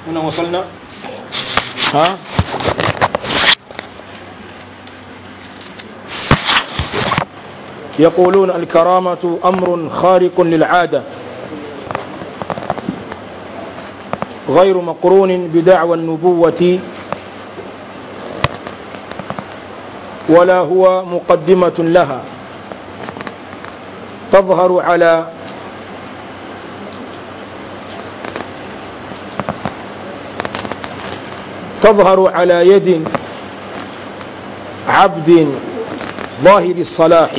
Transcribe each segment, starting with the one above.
هنا وصلنا ها يقولون الكرامة أمر خارق للعادة غير مقرون بدعوى النبوة ولا هو مقدمة لها تظهر على تظهر على يد عبد ظاهر الصلاح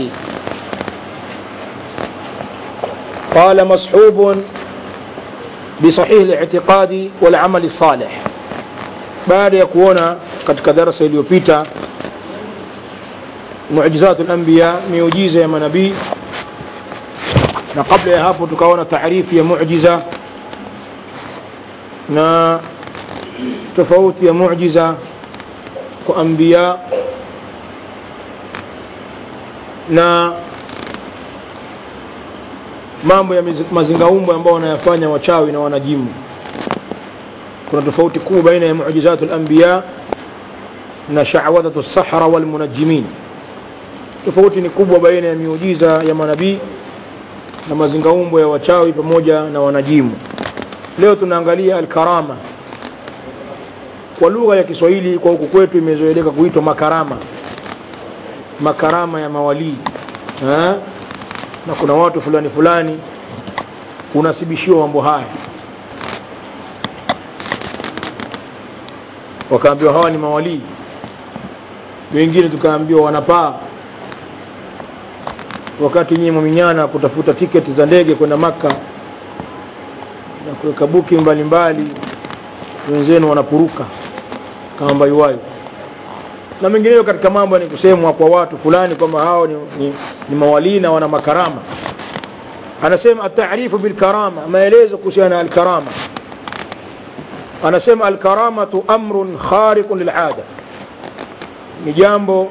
قال مصحوب بصحيح الاعتقاد والعمل الصالح baada ya kuona katika darasa iliyopita muujizatu lambiya miujiza ya manabii na kabla ya hapo tukaona taarifu ya mujiza na tofauti ya mujiza kwa anbiya na mambo ya mazingaumbwe ambao wanayafanya wachawi na wanajimu kuna tofauti kubwa baina ya muujizatu lambiya na shawadhatu sahara walmunajimin tofauti ni kubwa baina ya miujiza ya manabii na mazingaumbo ya wachawi pamoja na wanajimu leo tunaangalia alkarama kwa lugha ya kiswahili kwa huku kwetu imezoeleka kuitwa makarama makarama ya mawalii ha? na kuna watu fulani fulani unasibishiwa mambo haya wakaambiwa hawa ni mawalii wengine tukaambiwa wanapaa wakati nyinyi mwaminyana kutafuta tiketi za ndege kwenda maka na kuweka buki mbalimbali wenzenu wanapuruka kama mbayuwayo na mengineyo katika mambo ni kusemwa kwa watu fulani kwamba hao ni, ni, ni mawalii na wana makarama anasema atarifu bilkarama maelezo kuhusiana na alkarama anasema alkaramatu amrun khariqun lilada ni jambo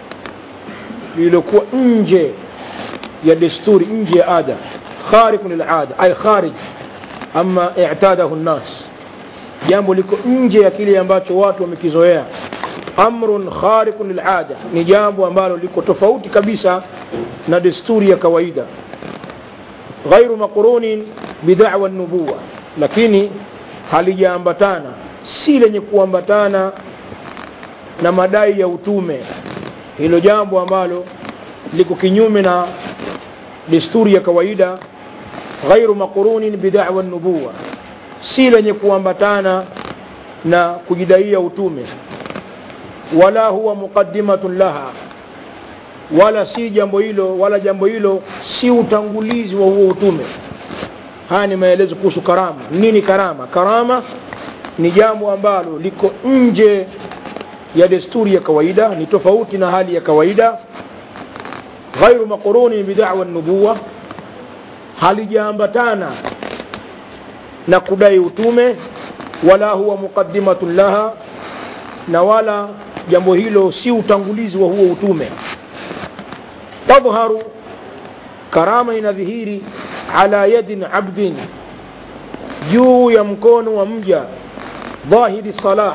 lililokuwa nje ya desturi nje ya ada khariqun lilada ay kharij ama i'tadahu nnas jambo liko nje ya kile ambacho watu wamekizoea amrun khariqun lilada ni jambo ambalo liko tofauti kabisa na desturi ya kawaida ghairu maqrunin bida'wa nubuwa lakini halijaambatana si lenye kuambatana na madai ya utume hilo jambo ambalo liko kinyume na desturi ya kawaida ghairu maqrunin bida'wa nubuwa si lenye kuambatana na kujidaia utume wala huwa muqaddimatun laha wala si jambo hilo wala jambo hilo si utangulizi wa huo utume haya ni maelezo kuhusu karama nini karama karama ni jambo ambalo liko nje ya desturi ya kawaida ni tofauti na hali ya kawaida ghairu maqruni bidawa nubuwa halijaambatana na kudai utume wala huwa muqaddimatun laha na wala jambo hilo si utangulizi wa huo utume tadhharu karama inadhihiri ala yadin abdin juu ya mkono wa mja dhahiri salah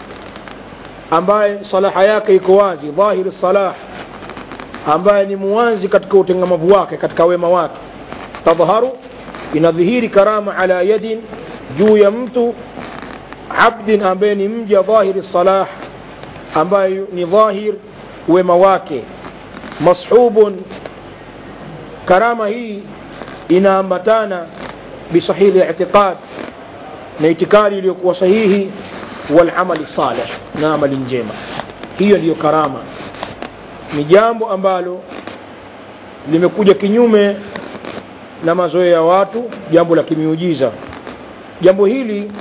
ambaye salaha yake iko wazi dhahiri salah ambaye ni muwazi katika utengamavu wake katika wema wake tadhharu inadhihiri karama ala yadin juu ya mtu abdin ambaye ni mja dhahiri salah ambaye ni dhahir wema wake mashubun karama hii inaambatana bisahihi itiqad na itikadi iliyokuwa sahihi walamali salih na amali njema hiyo ndiyo karama ni jambo ambalo limekuja kinyume na mazoea ya watu jambo la kimiujiza jambo hili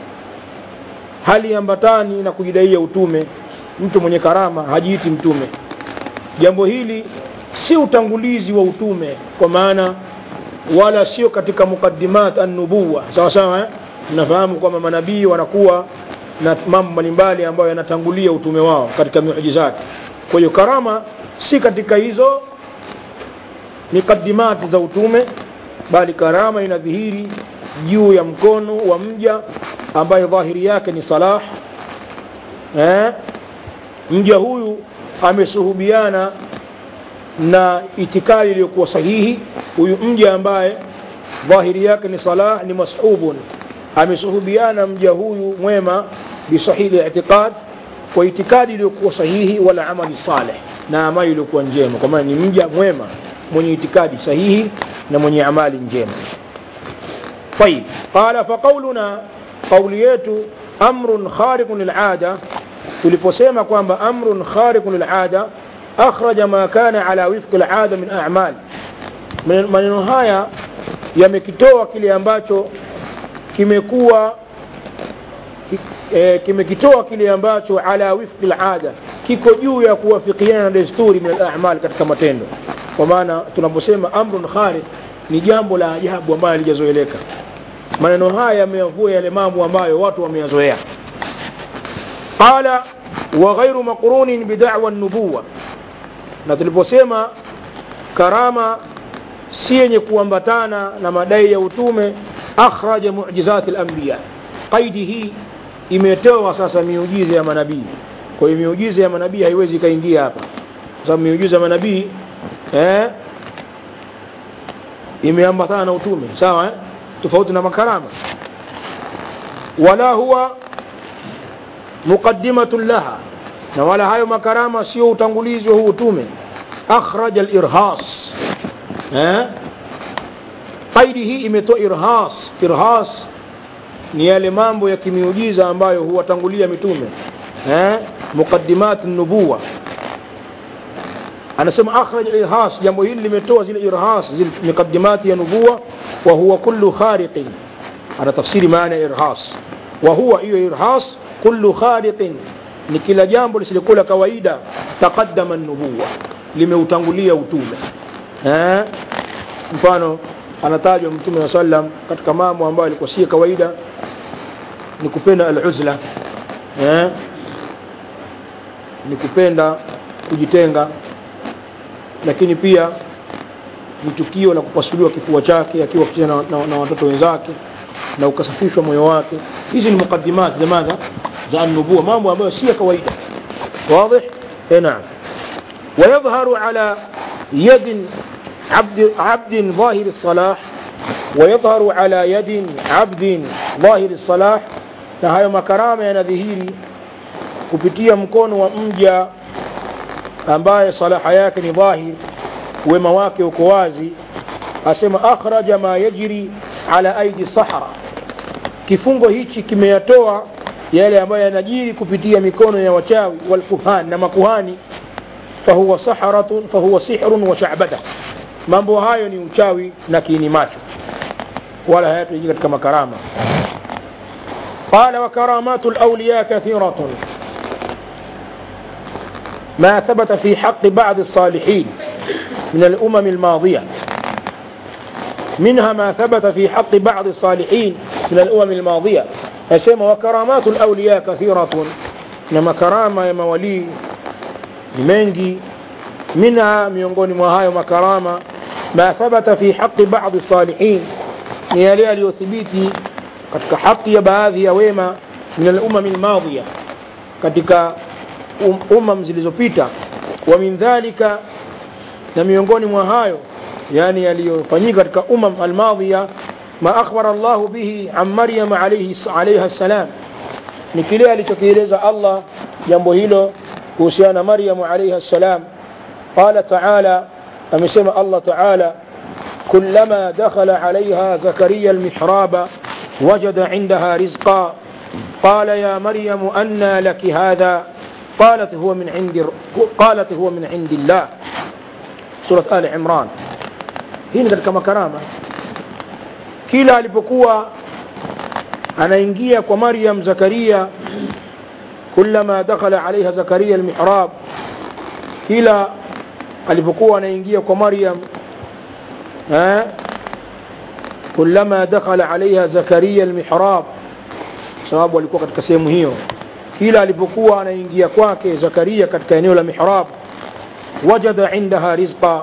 haliambatani na kujidaia utume mtu mwenye karama hajiiti mtume jambo hili si utangulizi wa utume kwa maana wala sio katika mukaddimat an-nubuwa sawa sawa eh? mnafahamu kwamba manabii wanakuwa na mambo mbalimbali ambayo yanatangulia utume wao katika miujizati kwa hiyo karama si katika hizo mikadimati za utume bali karama inadhihiri juu ya mkono wa mja ambaye dhahiri yake ni salah eh, mja huyu amesuhubiana na itikadi iliyokuwa sahihi huyu mja ambaye dhahiri yake ni salah ni mashubun amesuhubiana mja huyu mwema bisahihi itiqad kwa itikadi iliyokuwa sahihi wala amali saleh na amali iliyokuwa njema kwa maana ni mja mwema mwenye itikadi sahihi na mwenye amali njema طيب قال فقولنا قولي yetu amrun khariqun lilada tuliposema kwamba amrun khariqun lilada akhraja ma kana ala wifqi alada min a'mal maneno haya yamekitoa kile ambacho kimekuwa ki, e, kimekitoa kile ambacho ala wifqi alada kiko juu ya kuwafikiana na desturi min al-a'mal katika matendo kwa maana tunaposema amrun khariq ni jambo la ajabu ambalo halijazoeleka maneno haya yameyavua yale mambo ambayo watu wameyazoea qala wa ghairu maqrunin bida'wa an-nubuwa na tuliposema karama si yenye kuambatana na madai ya utume akhraja mu'jizat al-anbiya qaidi hii imetoa sasa miujiza ya manabii kwa hiyo miujiza ya manabii haiwezi ikaingia hapa kwa sababu miujiza ya manabii eh, imeambatana na utume sawa eh? tofauti na makarama wala huwa muqaddimatun laha na wala hayo makarama sio utangulizi wa huu utume akhraja al-irhas eh qaidi hii imetoa irhas irhas ni yale mambo ya kimiujiza ambayo huwatangulia mitume eh muqaddimat an-nubuwa anasema akhraj al-irhas jambo hili limetoa zile irhas zile muqaddimati ya nubuwa wa huwa kullu khariqin ana tafsiri maana ya irhas wa huwa hiyo irhas kullu khariqin ni kila jambo lisilokuwa kawaida taqaddama an-nubuwa limeutangulia utume eh mfano anatajwa mtume wa sallam katika mambo ambayo alikuwa si kawaida ni kupenda al-uzla eh ni kupenda kujitenga lakini pia ni tukio la kupasuliwa kifua chake akiwa kucheza na, na, na watoto wenzake na ukasafishwa moyo wake hizi ni mukaddimat jamaa za nubuwa mambo ambayo si ya kawaida واضح اي نعم ويظهر على يد عبد عبد ظاهر الصلاح ويظهر على يد عبد ظاهر الصلاح na hayo makarama yanadhihiri kupitia mkono wa mja ambaye salaha yake ni dhahir wema wake uko wazi asema akhraja ma yajri ala aidi sahara kifungo hichi kimeyatoa yale ambayo yanajiri kupitia mikono ya wachawi walkuhan na makuhani fahuwa saharatun fahuwa sihrun wa sha'bada mambo hayo ni uchawi na kiini macho wala hayatuji katika makarama قال وكرامات الأولياء كثيرة ما ثبت في حق بعض الصالحين من الأمم الماضية منها ما ثبت في حق بعض الصالحين من الأمم الماضية يسمى وكرامات الأولياء كثيرة نما كرامة يا مولي منجي منها miongoni mwa hayo makarama ma thabata fi haqi ba'd salihin ni yale yaliyothibiti katika haki ya baadhi ya wema min al-umam al-madhiya katika umam zilizopita wa min dhalika na miongoni mwa hayo yani yaliyofanyika katika umam al-madhiya ma akhbara Allah bihi an Maryam alayhi alayha salam ni kile alichokieleza Allah jambo hilo kuhusiana na Maryam alayha salam قال تعالى أمسم الله تعالى كلما دخل عليها زكريا المحراب وجد عندها رزقا قال يا مريم أنى لك هذا قالت هو من عند قالت هو من عند الله سورة آل عمران hii katika makarama kila alipokuwa anaingia kwa Maryam Zakaria kullama dakhala alaiha Zakaria almihrab kila alipokuwa anaingia kwa Maryam eh kullama dakhala alaiha Zakaria almihrab sababu alikuwa katika sehemu hiyo kila alipokuwa anaingia kwake Zakaria katika eneo la mihrab wajada indaha rizqa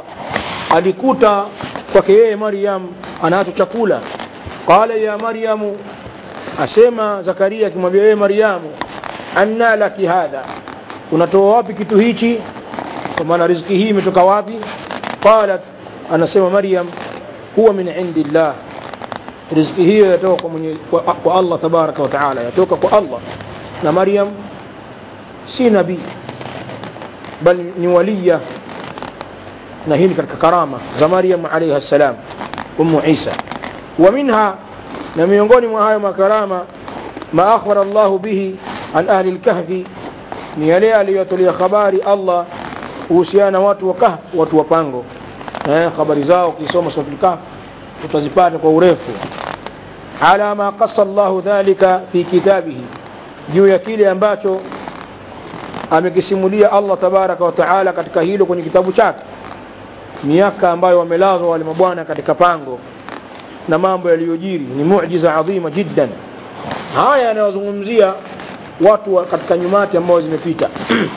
alikuta kwake yeye Maryam anacho chakula qala ya Maryam asema zakaria akimwambia wewe maryamu anna laki hadha unatoa wapi kitu hichi kwa maana riziki hii imetoka wapi qalat anasema maryam huwa min indillah riziki hiyo yatoka kwa, mwenye, kwa, kwa allah tabaraka wa taala yatoka kwa allah na maryam si nabii bal ni waliya na hii ni katika karama za maryam alaihi ssalam umu isa wa minha na miongoni mwa hayo makarama ma akhbara allahu bihi an ahli lkahfi ni yale aliyotolea habari allah kuhusiana na watu wa kahf watu wa pango eh, habari zao ukisoma suratul kahf utazipata kwa urefu ala ma qassa llahu dhalika fi kitabihi juu ya kile ambacho amekisimulia allah tabaraka wa taala katika hilo kwenye kitabu chake miaka ambayo wamelazwa wale mabwana katika pango na mambo yaliyojiri ni mujiza adhima jiddan haya yanayozungumzia watu wa katika nyumati ambao zimepita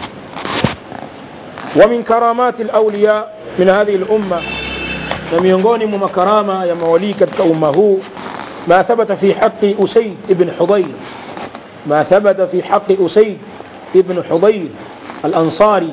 ومن كرامات الأولياء من هذه الأمة na miongoni mwa makarama ya mawalii katika umma huu ma thabata fi haqi usaid ibn hudayr ma thabata fi haqi usaid ibn hudayr al-ansari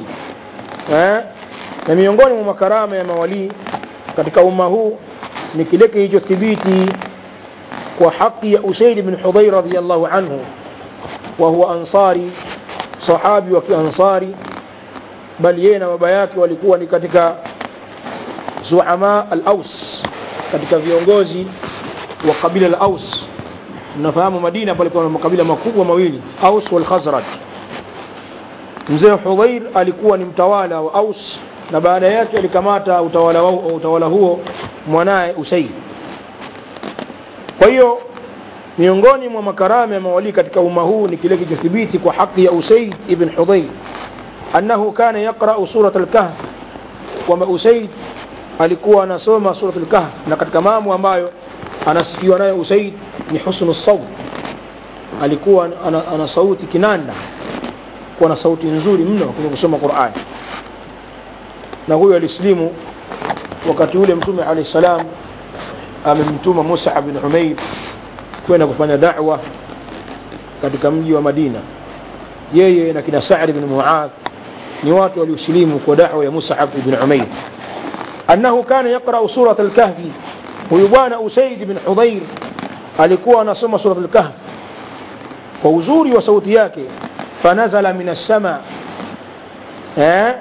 na miongoni mwa makarama ya mawalii katika umma huu ni kile kilichothibiti kwa haki ya usaid ibn hudayr radiyallahu anhu wa huwa ansari sahabi wa kiansari bali yeye na baba yake walikuwa ni katika zuama al-Aus katika viongozi wa kabila la Aus mnafahamu Madina palikuwa na makabila makubwa mawili Aus wal Khazraj mzee Hudhair alikuwa ni mtawala wa Aus na baada yake alikamata utawala, wa, utawala huo mwanaye Usaid kwa hiyo miongoni mwa makarama ya mawalii katika umma huu ni kile kilichothibiti kwa haki ya Usaid ibn Hudhair annahu kana yaqra'u surat al-kahf kwamba Usaid alikuwa anasoma surat al-kahf na katika mambo ambayo anasifiwa nayo Usaid ni husnu saut alikuwa ana, ana sauti kinanda kuwa na sauti nzuri mno kwenye kusoma Qur'an na huyo alislimu wakati ule mtume alayhi salam amemtuma Musa bin Umair kwenda kufanya da'wa katika mji wa Madina yeye na kina Sa'd bin Mu'adh ni watu waliosilimu kwa da'wa ya Mus'ab ibn Umair annahu kana yaqra surat al-kahf huyu bwana Usaid ibn Hudhair alikuwa anasoma surat al-kahf kwa uzuri wa sauti yake fanazala min as-sama eh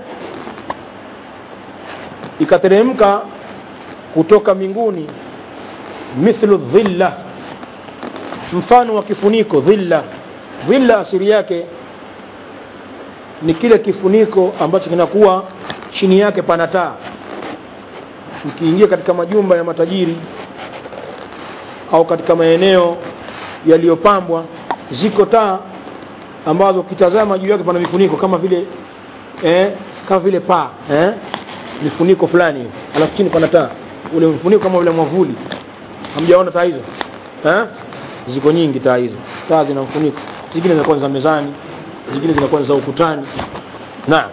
ikateremka kutoka mbinguni mithlu dhilla mfano wa kifuniko dhilla dhilla asili yake ni kile kifuniko ambacho kinakuwa chini yake pana taa ukiingia katika majumba ya matajiri au katika maeneo yaliyopambwa ziko taa ambazo ukitazama juu yake pana mifuniko kama vile eh, kama vile paa eh, mifuniko fulani alafu chini pana taa ule mfuniko kama vile mwavuli hamjaona taa hizo eh? ziko nyingi taa hizo taa zina mfuniko zingine zinakuwa za mezani zingine zinakuwa za ukutani naam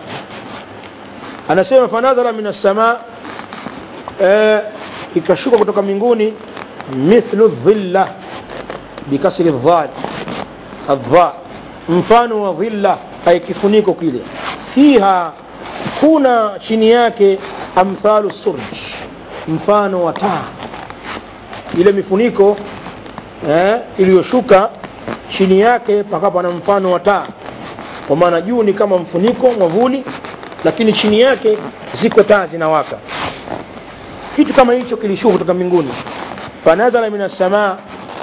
anasema fanazala min as-samaa eh, ikashuka kutoka mbinguni mithlu dhilla bikasri dhal adha mfano wa dhilla ay kifuniko kile fiha kuna chini yake amthalu surj mfano wa taa ile mifuniko eh, iliyoshuka chini yake pakawa na mfano wa taa kwa maana juu ni kama mfuniko mwavuli lakini chini yake ziko taa zinawaka kitu kama hicho kilishuka kutoka mbinguni fanazala min assamaa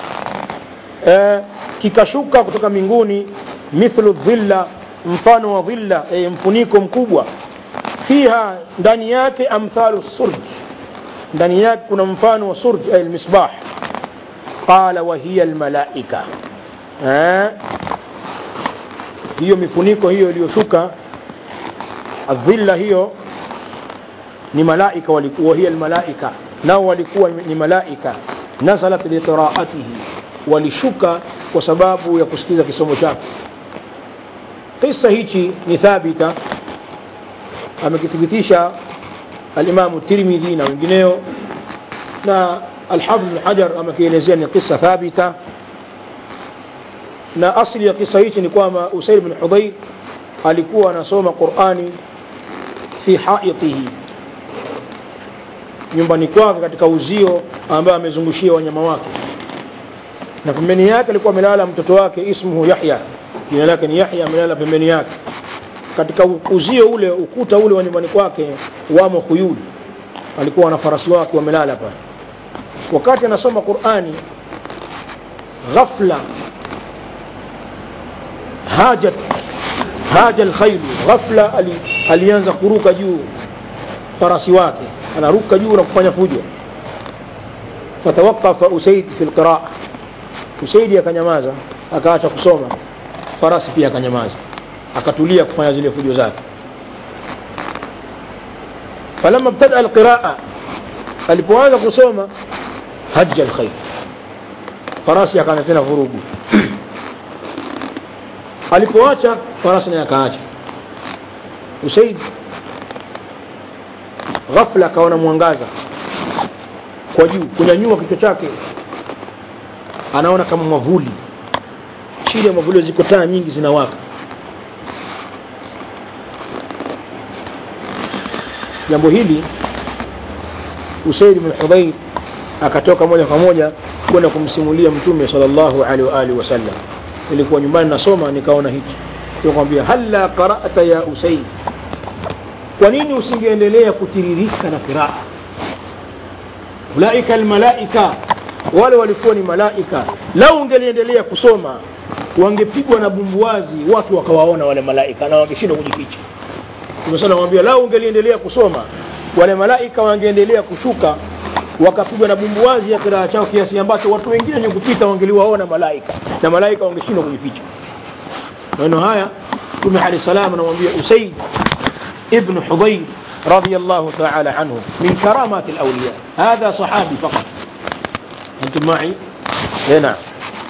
eh, kikashuka kutoka mbinguni mithlu dhilla mfano wa dhilla eh, mfuniko mkubwa fiha ndani yake amthalu surj ndani yake kuna mfano wa surj ay almisbah qala wa hiya almalaika eh, hiyo mifuniko hiyo iliyoshuka adhilla hiyo ni malaika walikuwa hiya almalaika nao walikuwa ni malaika nazalat liqiraatihi walishuka kwa sababu ya kusikiza kisomo chake kisa hichi ni thabita amekithibitisha alimamu tirmidhi na wengineo na alhafidh bn hajar amekielezea ni kisa thabita na asli ya kisa hichi ni kwamba usaid bin hudhair alikuwa anasoma qurani fi haitihi nyumbani kwake katika uzio ambaye amezungushia wanyama wake na pembeni yake alikuwa amelala mtoto wake ismuhu yahya jina lake ni yahya amelala pembeni yake katika uzio ule ukuta ule wa nyumbani kwake wamo khuyul alikuwa na farasi wake wamelala pale wakati anasoma qurani ghafla hajat haja alkhailu ghafla ali, alianza kuruka juu farasi wake anaruka juu na kufanya fujo fatawaqafa usaid fi lqiraa usaidi akanyamaza akaacha kusoma farasi pia akanyamaza akatulia kufanya zile fujo zake falama btada alqiraa alipoanza kusoma haja alkhair farasi akaanza tena vurugu alipoacha farasi naye akaacha usaid ghafla akaona mwangaza kwa juu kunyanyua kichwa chake anaona kama mwavuli chini ya mwavuli ziko taa nyingi zinawaka jambo hili usaid bin hudhair akatoka moja kwa moja kwenda kumsimulia mtume sallallahu alaihi wa alihi wasallam nilikuwa nyumbani nasoma nikaona hiki tukamwambia halla qara'ta ya usaid kwa nini usingeendelea kutiririka na qiraa ulaika almalaika wale walikuwa ni malaika lau ungeliendelea kusoma wangepigwa na bumbuazi watu wakawaona wale malaika na wangeshindwa kujificha tumesema namwambia lau ungeliendelea kusoma wale malaika wangeendelea kushuka wakapigwa na bumbuazi ya kiraa chao kiasi ambacho watu wengine wenye kupita wangeliwaona malaika na malaika wangeshindwa kujificha maneno haya mtume alayhi salam anamwambia usaid ibn hudayr رضي الله تعالى عنه من كرامات الأولياء هذا صحابي فقط أنتم معي؟ إيه نعم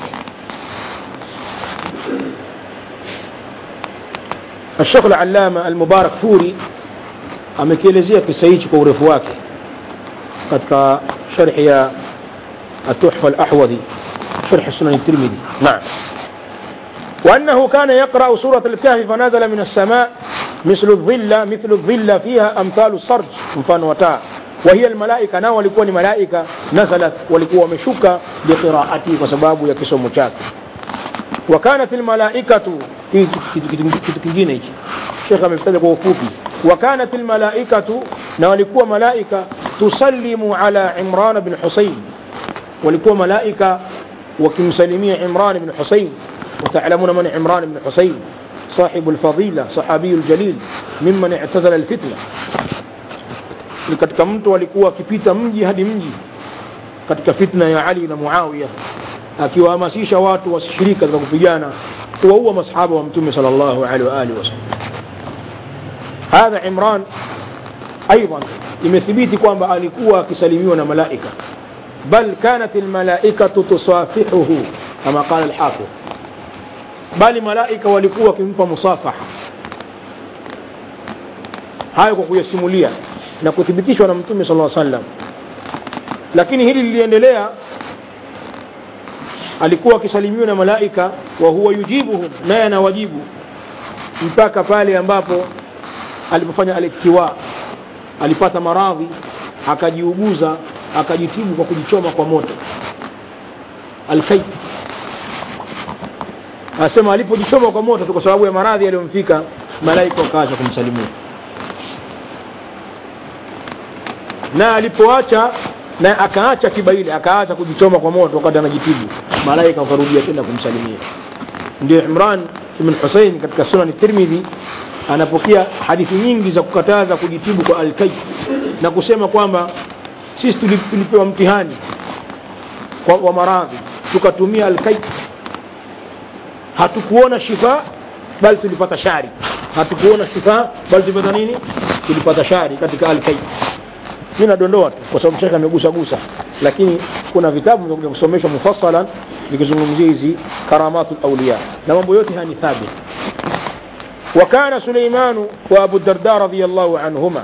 الشيخ العلامة المبارك فوري amekielezea kisa hichi kwa urefu wake katika sharhi ya التحفة الأحوذي شرح سنن الترمذي نعم وأنه كان يقرأ سورة الكهف فنزل من السماء مثل الظل مثل الظل فيها أمثال الصرج مفان وتاء وهي الملائكة ناو walikuwa ni malaika nazalat walikuwa wameshuka biqiraati kwa sababu ya kisomo chake وكانت الملائكة kitu kingine hichi Sheikh amekitaja kwa ufupi وكانت الملائكة na walikuwa malaika tusallimu ala Imran bin Husayn walikuwa malaika wakimsalimia Imran bin Husayn وتعلمون من عمران بن حسين صاحب الفضيلة صحابي الجليل ممن اعتزل الفتنة ni katika mtu alikuwa akipita mji hadi mji katika fitna ya Ali na Muawiya akiwahamasisha watu wasishiriki katika kupigana kuwaua masahaba wa mtume sallallahu alaihi wa alihi wasallam hadha Imran ايضا imethibiti kwamba alikuwa akisalimiwa na malaika bal kanat almalaikatu tusafihuhu kama qala alhafidh bali malaika walikuwa wakimpa musafaha hayo kwa kuyasimulia na kuthibitishwa na mtume sala sallam lakini hili liliendelea alikuwa akisalimiwa na malaika wa huwa yujibuhum naye anawajibu mpaka pale ambapo alipofanya aliktiwa alipata maradhi akajiuguza akajitibu kwa kujichoma kwa moto alkai anasema alipojichoma kwa moto tu kwa sababu ya maradhi yaliyomfika malaika wakaacha kumsalimia na alipoacha na akaacha kiba ile akaacha kujichoma kwa moto wakati anajitibu malaika wakarudia tena kumsalimia ndio Imran ibn Hussein katika sunan Tirmidhi anapokea hadithi nyingi za kukataza kujitibu kwa alkai na kusema kwamba sisi tulipewa mtihani kwa wa maradhi tukatumia alkai hatukuona shifa bali tulipata shari hatukuona shifa bali tulipata nini tulipata shari katika alkai mimi nadondoa tu kwa sababu shekhe amegusa gusa lakini kuna vitabu vya kusomeshwa mufassalan vikizungumzia hizi karamatul awliya na mambo yote haya ni thabit وكان سليمان وابو الدرداء رضي الله عنهما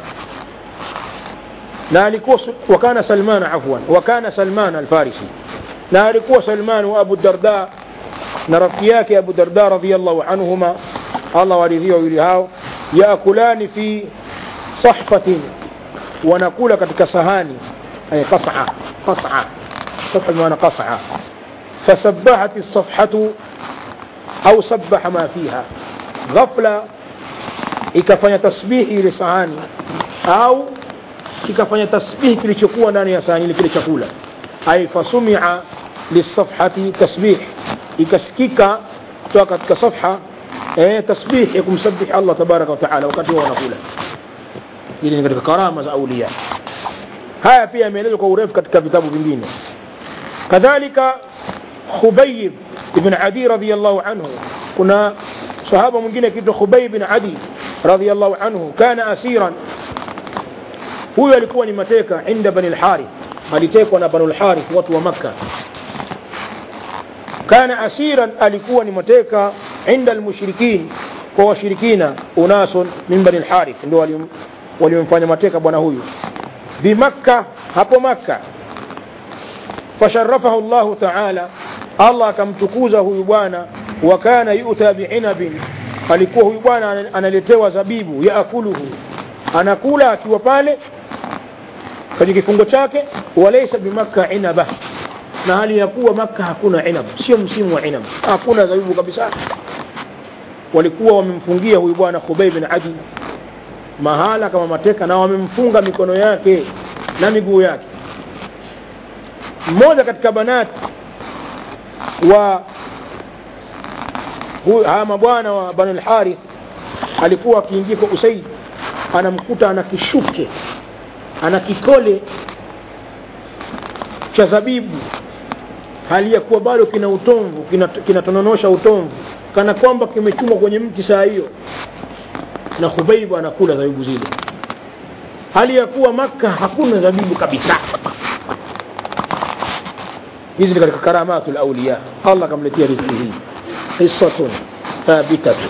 نالك وكان سلمان عفوا وكان سلمان الفارسي نالك سلمان وابو الدرداء na rafiki yake abu darda radiallahu anhuma allah waridhia wawili hao yaakulani fi sahfatin wanakula katika sahani ay qas'a qas'a sahfa maana qas'a فسبحت الصفحة أو سبح ما فيها غفلة ikafanya tasbihi ile sahani au ikafanya tasbihi kilichokuwa ndani ya sahani ile kile chakula ay fasumia lisafhati tasbih ikasikika kutoka katika safha eh, tasbih ya kumsabih Allah tabaraka wa taala wakati wao wanakula ili ni katika karama za aulia haya pia yameelezwa kwa urefu katika vitabu vingine kadhalika Khubayb ibn Adi radhiyallahu anhu kuna sahaba mwingine akiitwa Khubayb ibn Adi radhiyallahu anhu kana asiran huyo alikuwa ni mateka inda bani al-Harith alitekwa na bani al-Harith watu wa Makka kana asiran alikuwa ni mateka inda al-mushrikin kwa washirikina unasun min bani al-Harith ndio waliomfanya mateka bwana huyu bimakka hapo Makka fasharafahu Allah ta'ala Allah akamtukuza huyu bwana wa kana yuta bi'inabin alikuwa huyu bwana analetewa zabibu yaakuluhu anakula akiwa pale kwenye kifungo chake walaysa bimakka inaba na hali ya kuwa makka hakuna inab sio msimu wa inab hakuna zabibu kabisa walikuwa wamemfungia huyu bwana Khubayb bin Adi mahala kama mateka na wamemfunga mikono yake na miguu yake mmoja katika banati wa haya mabwana wa Banu al-Harith alikuwa akiingia kwa Usaid anamkuta ana kishuke ana kikole cha zabibu hali ya kuwa bado kina utomvu kinatononosha kina utomvu kana kwamba kimechumwa kwenye mti saa hiyo na Khubaibu anakula zabibu zile hali ya kuwa Makka hakuna zabibu kabisa hizi ni katika karamatul awliya Allah kamletea riziki hii qissatun thabitatun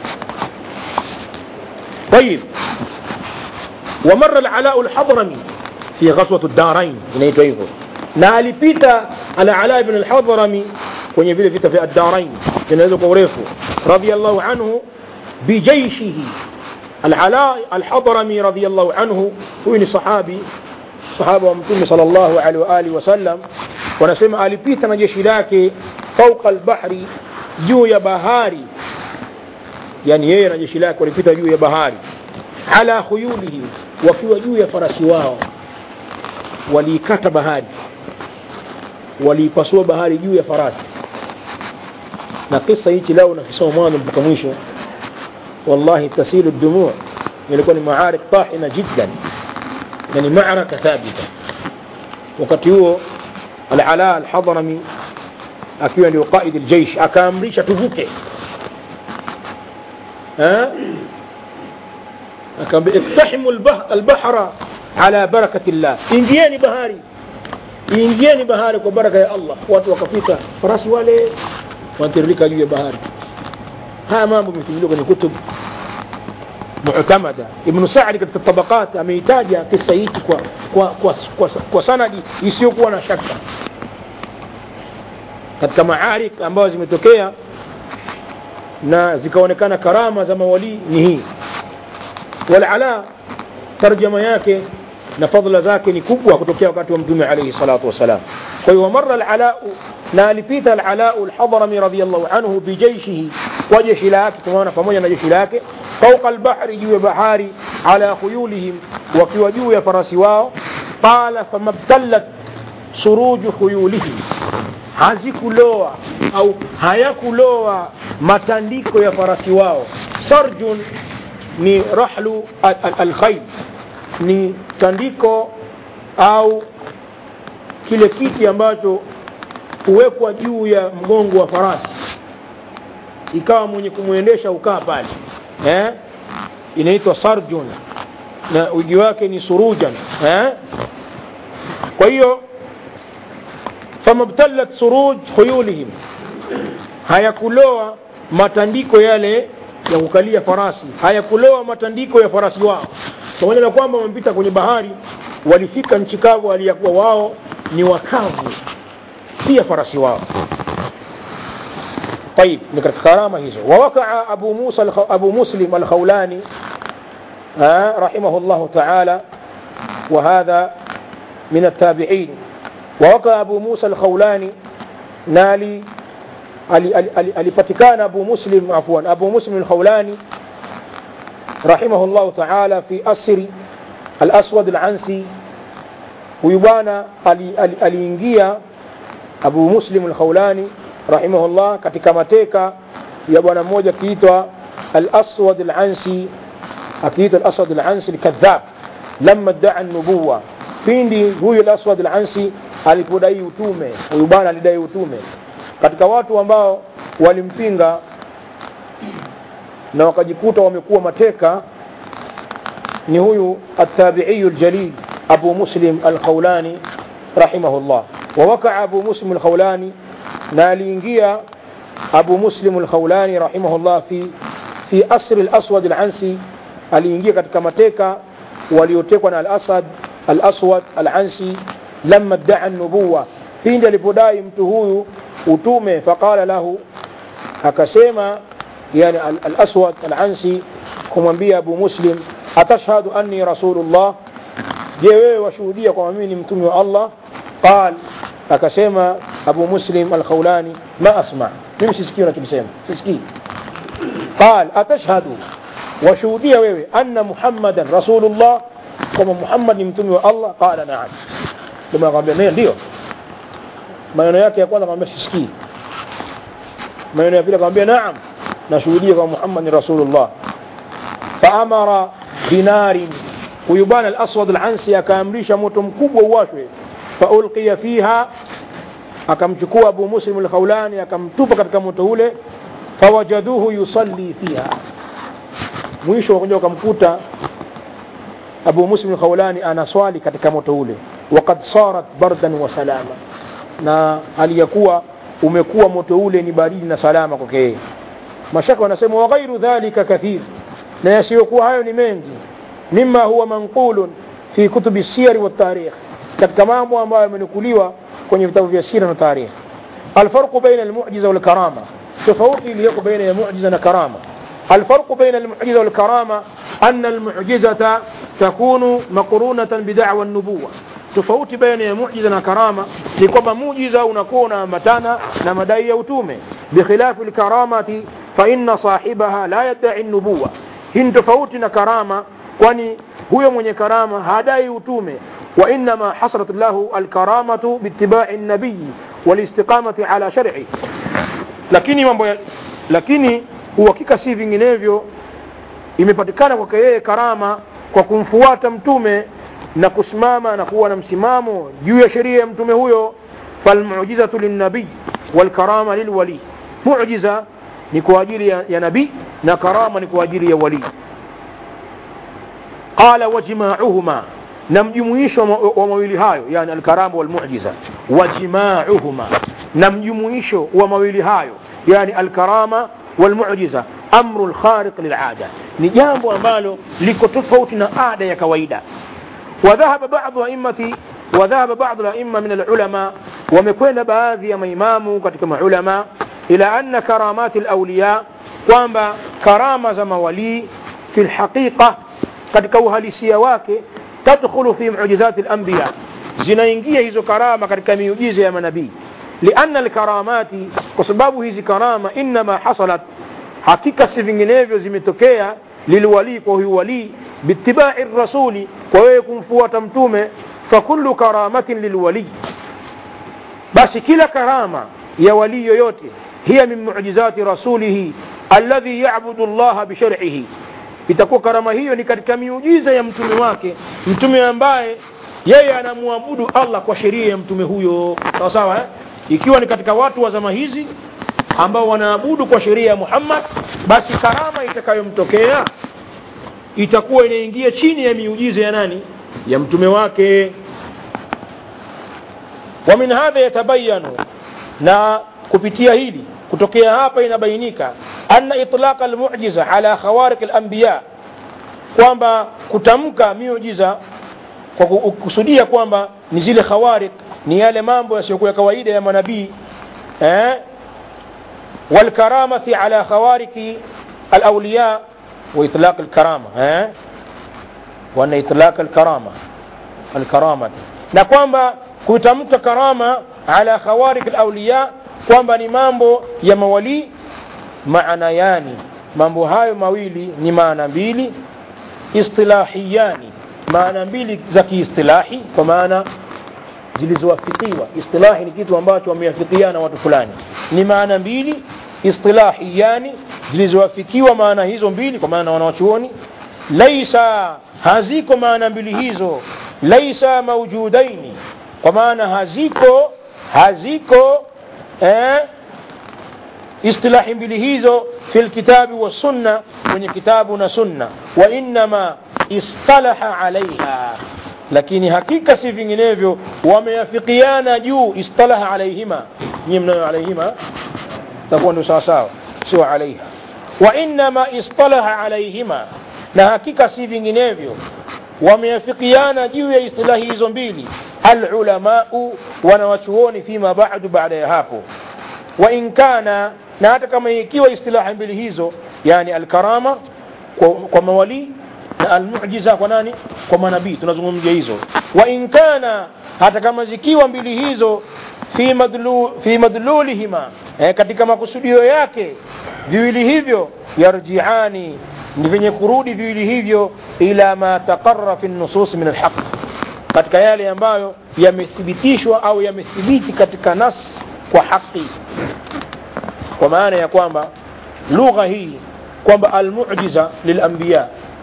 طيب ومر العلاء الحضرمي في غزوة الدارين inaitwa hivyo na alipita al-Ala ibn al-Hadrami kwenye vile vita vya ad-Darain vinaweza kwa urefu radiyallahu anhu bijaishihi al-Ala al-Hadrami radiyallahu anhu huyu ni sahabi sahaba wa mtume sallallahu alaihi wa alihi wasallam wanasema alipita na jeshi lake fauqa al-bahri juu ya bahari yani yeye na jeshi lake walipita juu ya bahari ala khuyulihi wakiwa juu ya farasi wao waliikata bahari waliipasua bahari juu ya farasi na kisa hichi leo nakisoma mwanzo mpaka mwisho wallahi tasilu dumuu ilikuwa ni maarik tahina jiddan na ni maaraka thabita wakati huo al-ala al-hadrami akiwa ndio qaid al-jaysh akaamrisha tuvuke akaambia iktahimu al-bahra ala barakati llah ingieni bahari ingieni bahari kwa baraka ya Allah watu wakapita farasi wale wanatiririka juu ya bahari haya mambo yamesimuliwa kwenye kutub mu'tamada ibn Sa'd katika tabaqat ameitaja kisa hiki kwa kwa, kwa, kwa, kwa sanadi isiyokuwa na shaka katika maarik ambazo zimetokea na zikaonekana karama za mawali ni hii walala tarjama yake na fadhila zake ni kubwa kutokea wakati wa mtume alayhi salatu wasalam kwa hiyo marra al-ala na alipita al-ala al-hadrami radiyallahu anhu bijaishihi kwa jeshi lake tunaona pamoja na jeshi lake fauqa al-bahri juu ya bahari ala khuyulihim wakiwa juu ya farasi wao qala famabtallat suruju khuyulihim hazikuloa au hayakuloa matandiko ya farasi wao sarjun ni rahlu al-khayl ni tandiko au kile kiti ambacho huwekwa juu ya mgongo wa farasi ikawa mwenye kumwendesha ukaa pale eh? inaitwa sarjun na uji wake ni surujan eh? kwa hiyo famabtalat suruj khuyulihim hayakuloa matandiko yale ya kukalia farasi hayakuloa matandiko ya farasi wao pamoja na kwamba wamepita kwenye bahari walifika nchi kavu aliyakuwa wao ni wakavu pia farasi wao طيب نكرت كرامة hizo ووقع أبو موسى الخ... أبو مسلم الخولاني آه رحمه الله تعالى وهذا من التابعين ووقع أبو موسى الخولاني نالي alipatikana abu muslim afwan abu muslim alkhawlani rahimahu llahu taala fi asri alaswad alansi huyu bwana aliingia abu muslim alkhawlani rahimahullah katika mateka ya bwana mmoja akiitwa alaswad alansi akiitwa alaswad alansi alkadhab lama daa nubuwa pindi huyu alaswad alansi alipodai utume huyu bwana alidai utume katika watu ambao walimpinga na wakajikuta wamekuwa mateka ni huyu التابعي الجليل أبو مسلم الخولاني رحمه الله ووقع أبو مسلم الخولاني نالينجيا أبو مسلم الخولاني رحمه الله في في أسر الأسود العنسي aliingia katika mateka waliotekwa na al-Asad al-Aswad al-Ansi lamma daa nubuwa pindi alipodai mtu huyu utume faqala lahu akasema yani al-aswad al-ansi kumwambia abu muslim atashhadu anni rasulullah je wewe washuhudia kwamba mimi ni mtume wa allah qal akasema abu muslim al-khawlani ma asma mimi sisikii unachokisema sisikii qal atashhadu washuhudia wewe anna muhammadan rasulullah kwamba muhammad ni mtume wa allah qala naam ndio akamwambia ndio maneno yake ya kwanza akamwambia sisikii maneno ya pili akamwambia naam nashuhudia kwa Muhammad ni rasulullah faamara binarin huyu bwana al-aswad al-ansi akaamrisha moto mkubwa uwashwe faulqiya fiha akamchukua abu muslim al-khawlani akamtupa katika moto ule fawajaduhu yusalli fiha mwisho wakuja wakamkuta abu muslim al-khawlani anaswali katika moto ule waqad sarat bardan wa salama na hali ya kuwa umekuwa moto ule ni baridi na salama kwake yeye mashaka wanasema wa ghairu dhalika kathir na yasiyokuwa hayo ni mengi mima huwa manqulun fi kutubi siyari wa tarikh katika mambo ambayo yamenukuliwa kwenye vitabu vya sira na tarikh alfarqu baina almu'jiza wal karama tofauti iliyoko baina ya mu'jiza na karama الفرق بين المعجزة والكرامة أن المعجزة تكون مقرونة بدعوى النبوة tofauti baina ya mujiza na karama ni kwamba mujiza unakuwa unaambatana na madai ya utume bikhilafi lkaramati faina sahibaha la yadai nubuwa hii ni tofauti na karama kwani huyo mwenye karama hadai utume وإنما حصلت له الكرامة باتباع النبي والاستقامة على شرعه lakini mambo ya lakini uhakika si vinginevyo imepatikana kwake yeye karama kwa kumfuata mtume na kusimama na kuwa na msimamo juu ya sheria ya mtume huyo falmujizatu linnabii walkarama lilwali mujiza ni kwa ajili ya, ya nabii na karama ni kwa ajili ya walii qala wajmauhuma na mjumuisho wa mawili hayo yani alkaramu walmujiza wajmauhuma na mjumuisho wa mawili hayo yani alkarama walmujiza amru lkhariq lilada ni jambo ambalo liko tofauti na ada ya kawaida وذهب بعض أئمة وذهب بعض الأئمة من العلماء ومكوين baadhi ya maimamu katika maulama ila anna karamati alawliya kwamba karama za mawalii fi lhaqiqa katika uhalisia wake tadkhulu fi muujizati alanbiya zinaingia hizo karama katika miujiza ya manabii lianna alkaramati kwa sababu hizi karama innama hasalat hakika si vinginevyo zimetokea lilwalii kwa huyu walii biitibai rasuli kwa wewe kumfuata mtume fakullu karamatin lilwalii basi kila karama ya walii yoyote hiya min muujizati rasulihi alladhi yabudu llaha bisharihi itakuwa karama hiyo ni katika miujiza ya mtume wake mtume ambaye yeye anamwabudu allah kwa sheria ya mtume huyo sawa sawa eh? ikiwa ni katika watu wa zama hizi ambao wanaabudu kwa sheria ya muhammad basi karama itakayomtokea itakuwa inaingia chini ya miujiza ya nani ya mtume wake wa min hadha yatabayanu na kupitia hili kutokea hapa inabainika anna itlaqa almu'jiza ala khawariq alanbiya kwamba kutamka miujiza kwa kukusudia kwamba ni zile khawariq ni yale mambo yasiyokuwa kawaida ya manabii eh والكرامة على خوارق الأولياء وإطلاق الكرامة ها وأن إطلاق الكرامة الكرامة na kwamba kutamka karama ala khawarik alawliya kwamba ni mambo ya mawalii maana yani mambo hayo mawili ni maana mbili istilahiyani maana mbili za kiistilahi kwa maana zilizowafikiwa istilahi ni kitu ambacho wameafikiana watu fulani ni maana mbili istilahiyani zilizowafikiwa maana hizo mbili kwa maana wanawachuoni laisa haziko maana mbili hizo laisa maujudaini kwa maana haziko haziko eh, istilahi mbili hizo fi lkitabi wassunna kwenye kitabu na sunna wa innama istalaha alaiha lakini hakika si vinginevyo wameafikiana juu istalaha alaihima nyie mnayo alaihima takuwa ndio sawasawa sio alaiha wa innama istalaha alaihima na hakika si vinginevyo wameafikiana juu ya istilahi hizo mbili alulamau wanawachuoni fima badu baada ya hapo wa in kana na hata kama ikiwa istilahi mbili hizo yani alkarama kwa, kwa mawalii na almujiza kwa nani kwa manabii tunazungumzia hizo wa in kana hata kama zikiwa mbili hizo fi, madlu, fi madlulihima eh, katika makusudio yake viwili hivyo yarjiani ni vyenye kurudi viwili hivyo ila ma taqarra fi nusus min alhaq katika yale ambayo yamethibitishwa au yamethibiti katika nas kwa haki kwa maana ya kwamba lugha hii kwamba almujiza lilambiya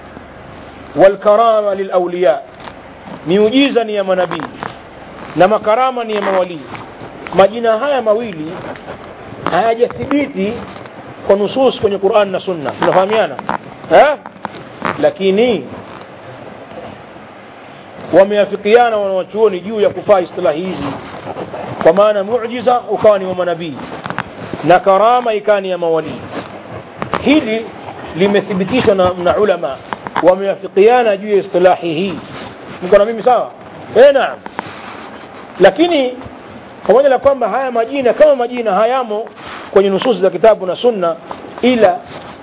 walkarama lilauliya miujiza ni ya manabii na makarama ni ya mawalii majina haya mawili hayajathibiti kwa nusus kwenye Qur'an na Sunna tunafahamiana eh lakini wameafikiana wanawachuoni juu ya kufaa istilahi hizi kwa maana muujiza ukawa ni wa manabii na karama ikawa ni ya mawalii hili limethibitishwa na, na ulama wameafikiana juu ya istilahi hii mko na mimi sawa eh naam lakini pamoja na kwamba haya majina kama majina hayamo kwenye nususi za kitabu na sunna ila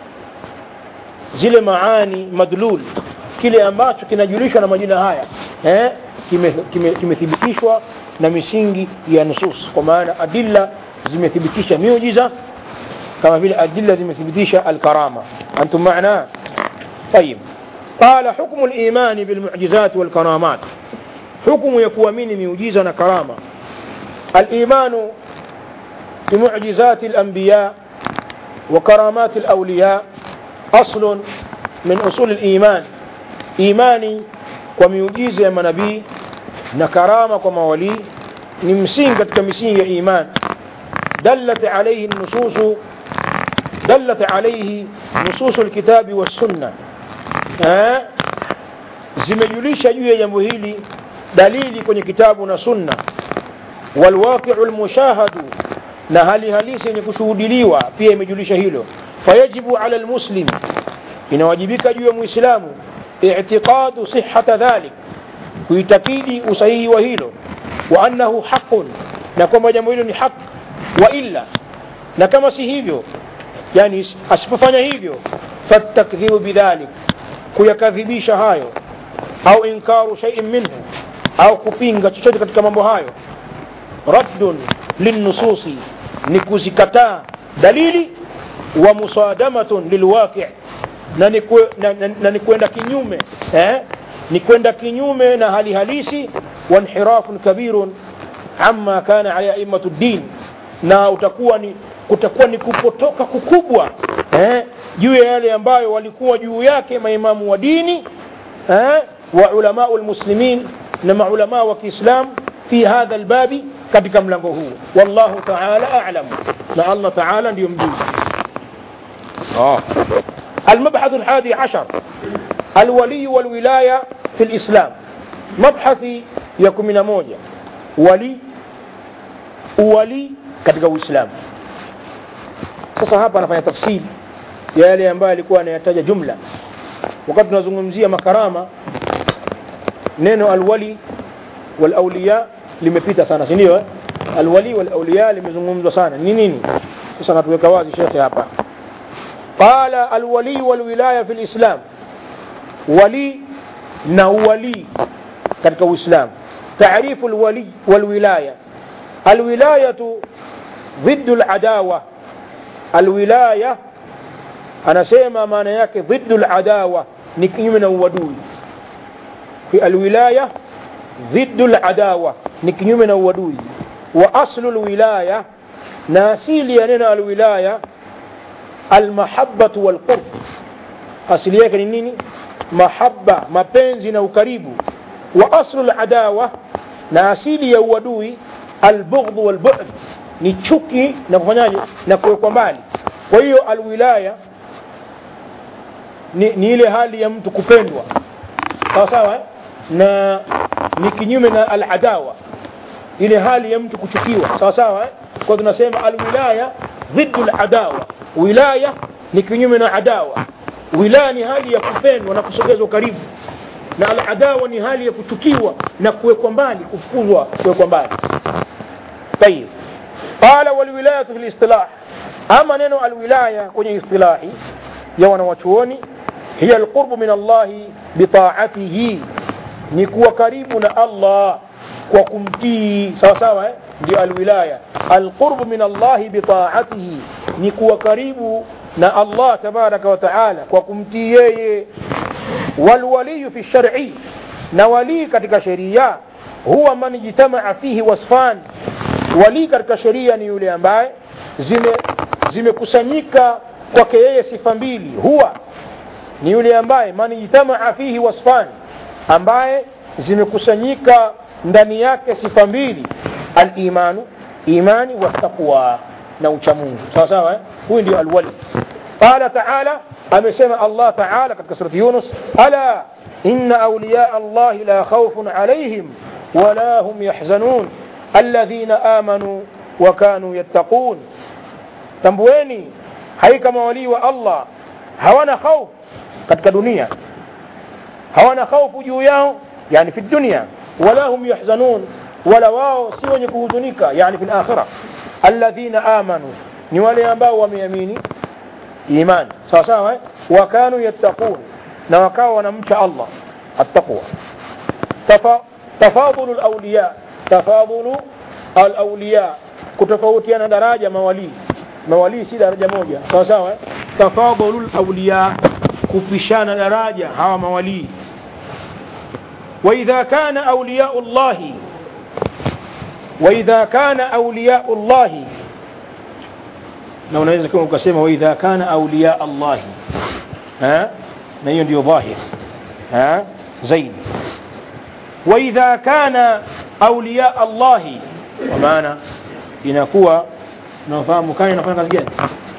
zile maani madlul kile ambacho kinajulishwa na majina haya eh, kimethibitishwa kime, kime na misingi ya nusus kwa maana adilla zimethibitisha miujiza kama vile adilla zimethibitisha alkarama antum maana طيب قال حكم الإيمان بالمعجزات والكرامات حكم يكوامين ميوجيزا كرامة الإيمان بمعجزات الأنبياء وكرامات الأولياء أصل من أصول الإيمان إيماني وميوجيز من نبي نكرامة ومولي نمسين قد كمسين إيمان دلت عليه النصوص دلت عليه نصوص الكتاب والسنة ها zimejulisha juu ya jambo hili dalili kwenye kitabu na sunna walwaqiu lmushahadu na hali halisi yenye kushuhudiliwa pia imejulisha hilo fayajibu ala lmuslim inawajibika juu ya muislamu itiqadu sihata dhalik kuitakidi usahihi wa hilo wa annahu haqun na kwamba jambo hilo ni haq wa illa na kama si hivyo yani asipofanya hivyo fatakdhibu bidhalik kuyakadhibisha hayo au inkaru shay'in minhu au kupinga chochote katika mambo hayo raddun linnususi ni kuzikataa dalili wa musadamatun lilwaqi na ni kwe, na, na, na ni kwenda kinyume eh? ni kwenda kinyume na hali halisi wa inhirafun kabirun amma kana ala aimatu din na utakuwa ni kutakuwa ni kupotoka kukubwa eh? juu ya yale ambayo walikuwa juu yake maimamu wa dini eh? wa ulamau lmuslimin na maulamaa wa kiislam fi hadha lbabi katika mlango huu wallahu taala alam na allah taala ndiyo mjuzi oh. المبحث الحادي عشر الولي والولاية في الإسلام مبحث يكون من موجة ولي ولي katika uislamu sasa hapa anafanya tafsiri ya yale ambayo alikuwa anayataja jumla wakati tunazungumzia makarama neno alwali walauliya limepita sana si ndio eh? alwali walauliya limezungumzwa sana ni nini sasa natuweka wazi shekhe hapa qala alwali walwilaya fi lislam wali na uwalii katika uislamu taarifu alwali walwilaya alwilayatu ضد العداوة الولاية anasema maana yake ضد العداوة ni kinyume na uadui alwilaya ضد العداوة ni kinyume na uadui wa aslu alwilaya na asili ya neno alwilaya almahabbatu walqurb asili yake ni nini mahabba mapenzi na ukaribu wa aslu aladawa na asili ya uadui albughdhu walbu'd ni chuki na kufanyaje na kuwekwa mbali kwa hiyo alwilaya ni, ni ile hali ya mtu kupendwa sawa sawa eh? na ni kinyume na aladawa ile hali ya mtu kuchukiwa sawa sawa eh? kwa tunasema alwilaya dhiddu aladawa wilaya ni kinyume na adawa wilaya ni hali ya kupendwa na kusogezwa karibu na aladawa ni hali ya kuchukiwa na kuwekwa mbali kufukuzwa kuwekwa mbali طيب قال والولاية في الاصطلاح أما نينو الولاية كوني اصطلاحي يوانا وشووني هي القرب من الله بطاعته نكوى قريبنا الله وكمتي سوا سوا دي الولاية القرب من الله بطاعته نكوى قريبنا الله تبارك وتعالى وكمتي والولي في الشرع نولي كتك شريعة هو من اجتمع فيه وصفان walii katika sheria ni yule ambaye zimekusanyika zime kwake yeye sifa mbili huwa ni yule ambaye man ijtamaa fihi wasfani ambaye zimekusanyika ndani yake sifa mbili alimanu imani wattaqwa na uchamungu sawa sawa eh? huyu ndio alwali qala taala amesema allah taala katika surati yunus ala inna auliya allahi la khaufun alaihim wala hum yahzanun الذين آمنوا وكانوا يتقون tambueni haika mawalii wa allah hawana khauf katika dunia hawana khaufu juu yao yani fi dunia wala hum yahzanun wala wao si wenye kuhuzunika yani fi lakhira alladhina amanu ni wale ambao wameamini imani sawa sawa eh? wakanu yattaqun na wakawa wanamcha allah attaqwa tafadulu lawliya tafadhulu alawliya kutofautiana daraja mawalii mawalii si daraja moja sawa sawa eh? tafadhulu alawliya kupishana daraja hawa mawalii واذا كان اولياء الله واذا كان اولياء الله na unaweza kama ukasema waidha kana auliya allahi na hiyo ndio dhahir zaidi waidha kana auliya allahi kwa maana inakuwa unafahamu kana inafanya kazi gani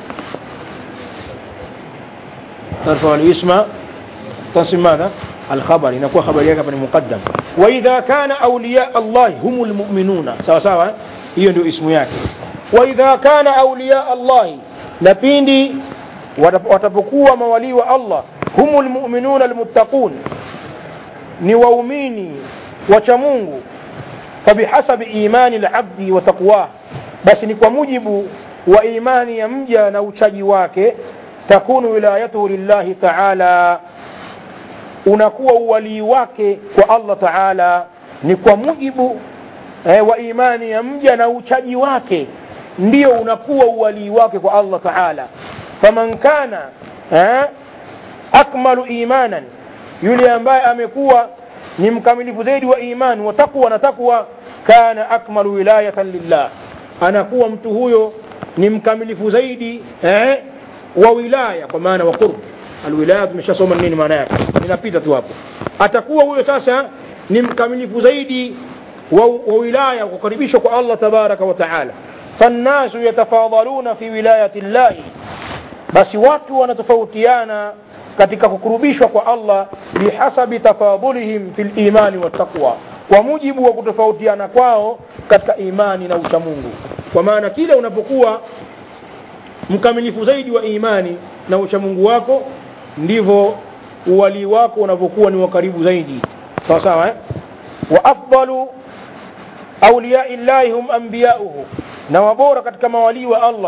tarfa alisma tasim madha الخبر inakuwa habari yake hapa ni muqaddam wa idha kana awliya Allah humul mu'minuna sawa sawa hiyo ndio ismu yake wa idha kana awliya Allah na pindi watapokuwa mawalii wa Allah humul mu'minuna almuttaqun ni waumini wacha Mungu fabihasabi imani alabdi wa taqwa basi ni kwa mujibu wa imani ya mja na uchaji wake takunu wilayatuhu lillahi ta'ala unakuwa uwalii wake kwa Allah Taala ni kwa mujibu eh, wa imani ya mja na uchaji wake ndio unakuwa uwalii wake kwa Allah Taala faman kana eh, akmalu imanan yule ambaye amekuwa ni mkamilifu zaidi wa imani wa taqwa na taqwa kana akmalu wilayatan lillah anakuwa mtu huyo ni mkamilifu zaidi eh, wa wilaya kwa maana wa qurb alwilaya tumeshasoma nini maana yake ninapita tu hapo atakuwa huyo sasa ni mkamilifu zaidi wa, wa wilaya kukaribishwa kwa Allah tabaraka wa taala fannasu yatafadhaluna fi wilayati llahi basi watu wanatofautiana katika kukurubishwa kwa Allah bihasabi tafadhulihim fi limani wattaqwa kwa mujibu wa kutofautiana kwao katika imani na uchamungu kwa maana kila unapokuwa mkamilifu zaidi wa imani na uchamungu wako ndivyo uwalii wako unavyokuwa ni wa karibu zaidi sawa sawa eh? wa afdalu auliyai llahi hum anbiyauhu na wabora katika mawalii wa allah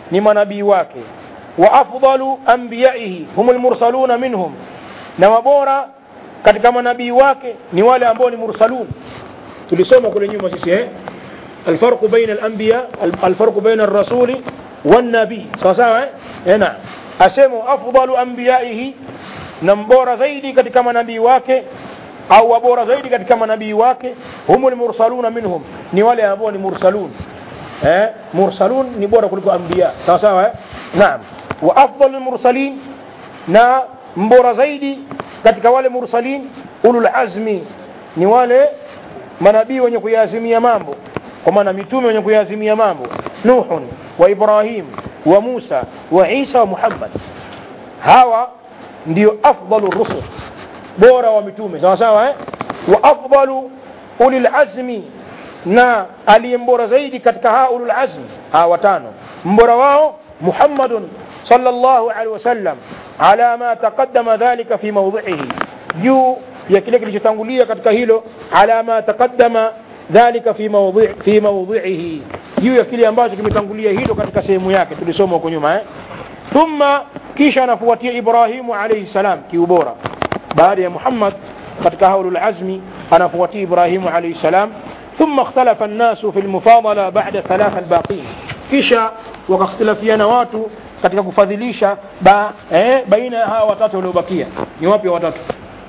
ni manabii wake wa afdalu anbiyaihi hum lmursaluna minhum na wabora katika manabii wake ni wale ambao ni mursalun tulisoma kule nyuma sisi eh الفرق بين الأنبياء الفرق بين الرسول والنبي sawa sawa eh na asemo afdalu anbiyaihi na mbora zaidi katika manabii wake au wabora zaidi katika manabii wake humul mursaluna minhum ni wale ambao ni mursalun eh mursalun ni bora kuliko anbiya sawa sawa eh naam wa afdalul mursalin na mbora zaidi katika wale mursalin ulul azmi ni wale manabii wenye kuyaazimia mambo kwa maana mitume wenye kuyaazimia mambo nuhun wa ibrahim wa musa wa isa wa muhammad hawa ndio afdalu rusul bora wa mitume sawa sawa eh? wa afdalu ulil azmi na aliyembora zaidi katika haa ulul azmi hawa watano mbora wao muhammadun sallallahu alaihi wasallam ala ma taqaddama dhalika fi mawdhihi juu ya kile kilichotangulia katika hilo ala ma taqaddama dhalika fi mawdhi fi mawdhihi juu ya kile ambacho kimetangulia hilo katika sehemu yake tulisoma huko nyuma eh thumma kisha anafuatia Ibrahimu alayhi salam kiubora baada ya Muhammad katika haulul azmi anafuatia Ibrahimu alayhi salam ثم اختلف الناس في المفاضلة بعد ثلاثة الباقين kisha wakakhtilafiana watu katika kufadhilisha ba, eh, baina ya hawa watatu waliobakia ni wapi watatu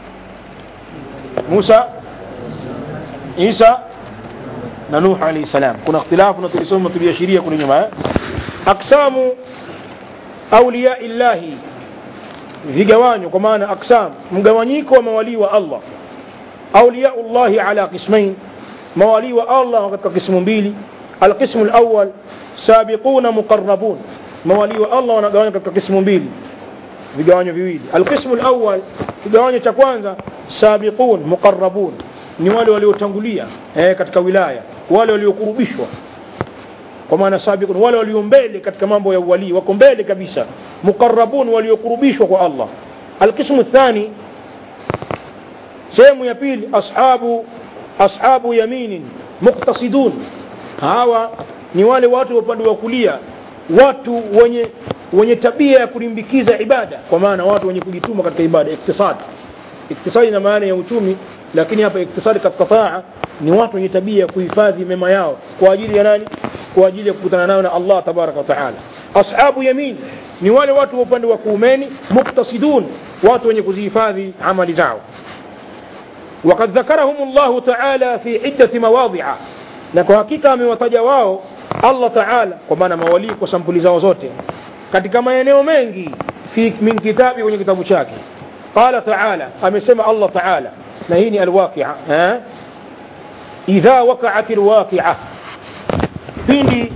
Musa Isa na Nuh alayhi salam kuna ikhtilafu na tulisoma tuliashiria kule nyuma eh? aksamu auliya illahi vigawanyo kwa maana aksam mgawanyiko wa mawalii wa Allah auliya Allahi ala qismain mawalii wa Allah katika kismu mbili alqismu alawwal sabiquna muqarrabun mawalii wa Allah wanagawanywa katika kismu mbili vigawanyo viwili alqismu alawwal kigawanyo cha kwanza sabiqun muqarrabun ni wale waliotangulia eh, katika wilaya wale waliokurubishwa kwa maana sabiqun wale walio mbele katika mambo ya uwalii wako mbele kabisa muqarrabun waliokurubishwa kwa Allah alqismu thani sehemu ya pili ashabu ashabu yaminin muqtasidun hawa ni wale watu wa upande wa kulia watu wenye wenye tabia ya kulimbikiza ibada kwa maana watu wenye kujituma katika ibada iktisad iktisadi ina maana ya uchumi lakini hapa iktisadi katika taa ni watu wenye tabia ya kuhifadhi mema yao kwa ajili ya nani kwa ajili ya kukutana nayo na Allah tabaraka wa taala ashabu yamin ni wale watu wa upande wa kuumeni muktasidun watu wenye kuzihifadhi amali zao وقد ذكرهم الله تعالى في عدة مواضع na kwa hakika amewataja wao Allah Taala kwa maana mawalii kwa sampuli zao zote katika maeneo mengi fi min kitabi kwenye kitabu chake qala taala amesema Allah Taala na hii ni alwaqi'a eh idha waqa'at alwaqi'a pindi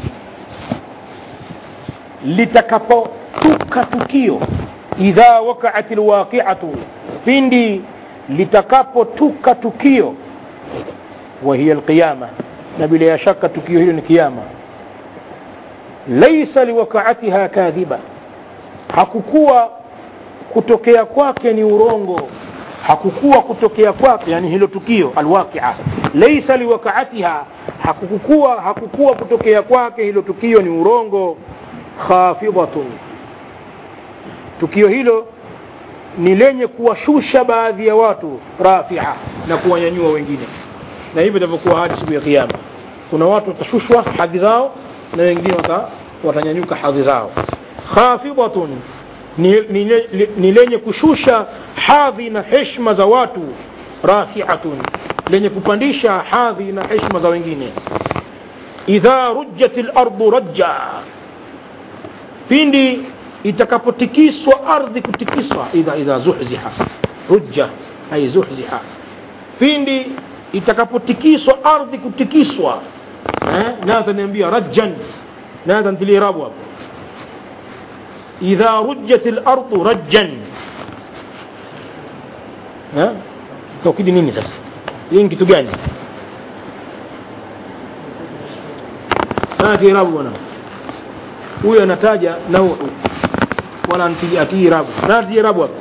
litakapotuka tukio idha waqa'at alwaqi'atu pindi litakapotuka tukio wa hiya alqiyama na bila shaka tukio hilo ni kiyama laisa liwaqa'atiha kadhiba hakukuwa kutokea kwake ni urongo hakukuwa kutokea kwake yani hilo tukio alwaqi'a laisa liwaqa'atiha hakukuwa hakukuwa kutokea kwake hilo tukio ni urongo khafidatun tukio hilo ni lenye kuwashusha baadhi ya watu rafia na kuwanyanyua wengine na hivyo itavyokuwa hadi siku ya kiyama kuna watu watashushwa hadhi zao na wengine wata, watanyanyuka hadhi zao khafidatun ni, ni, ni, ni lenye kushusha hadhi na heshima za watu rafiatun lenye kupandisha hadhi na heshima za wengine idha rujjat lardu rajja pindi itakapotikiswa ardhi kutikiswa idha idha zuhziha rujja ay zuhziha pindi itakapotikiswa ardhi kutikiswa eh nadha niambia rajjan nadha ntilie rabu hapo idha rujjat al-ardu rajjan eh taukidi nini sasa hii ni kitu gani nadhi rabu bwana huyo anataja nauhu wala atii rabu nadhi rabu hapo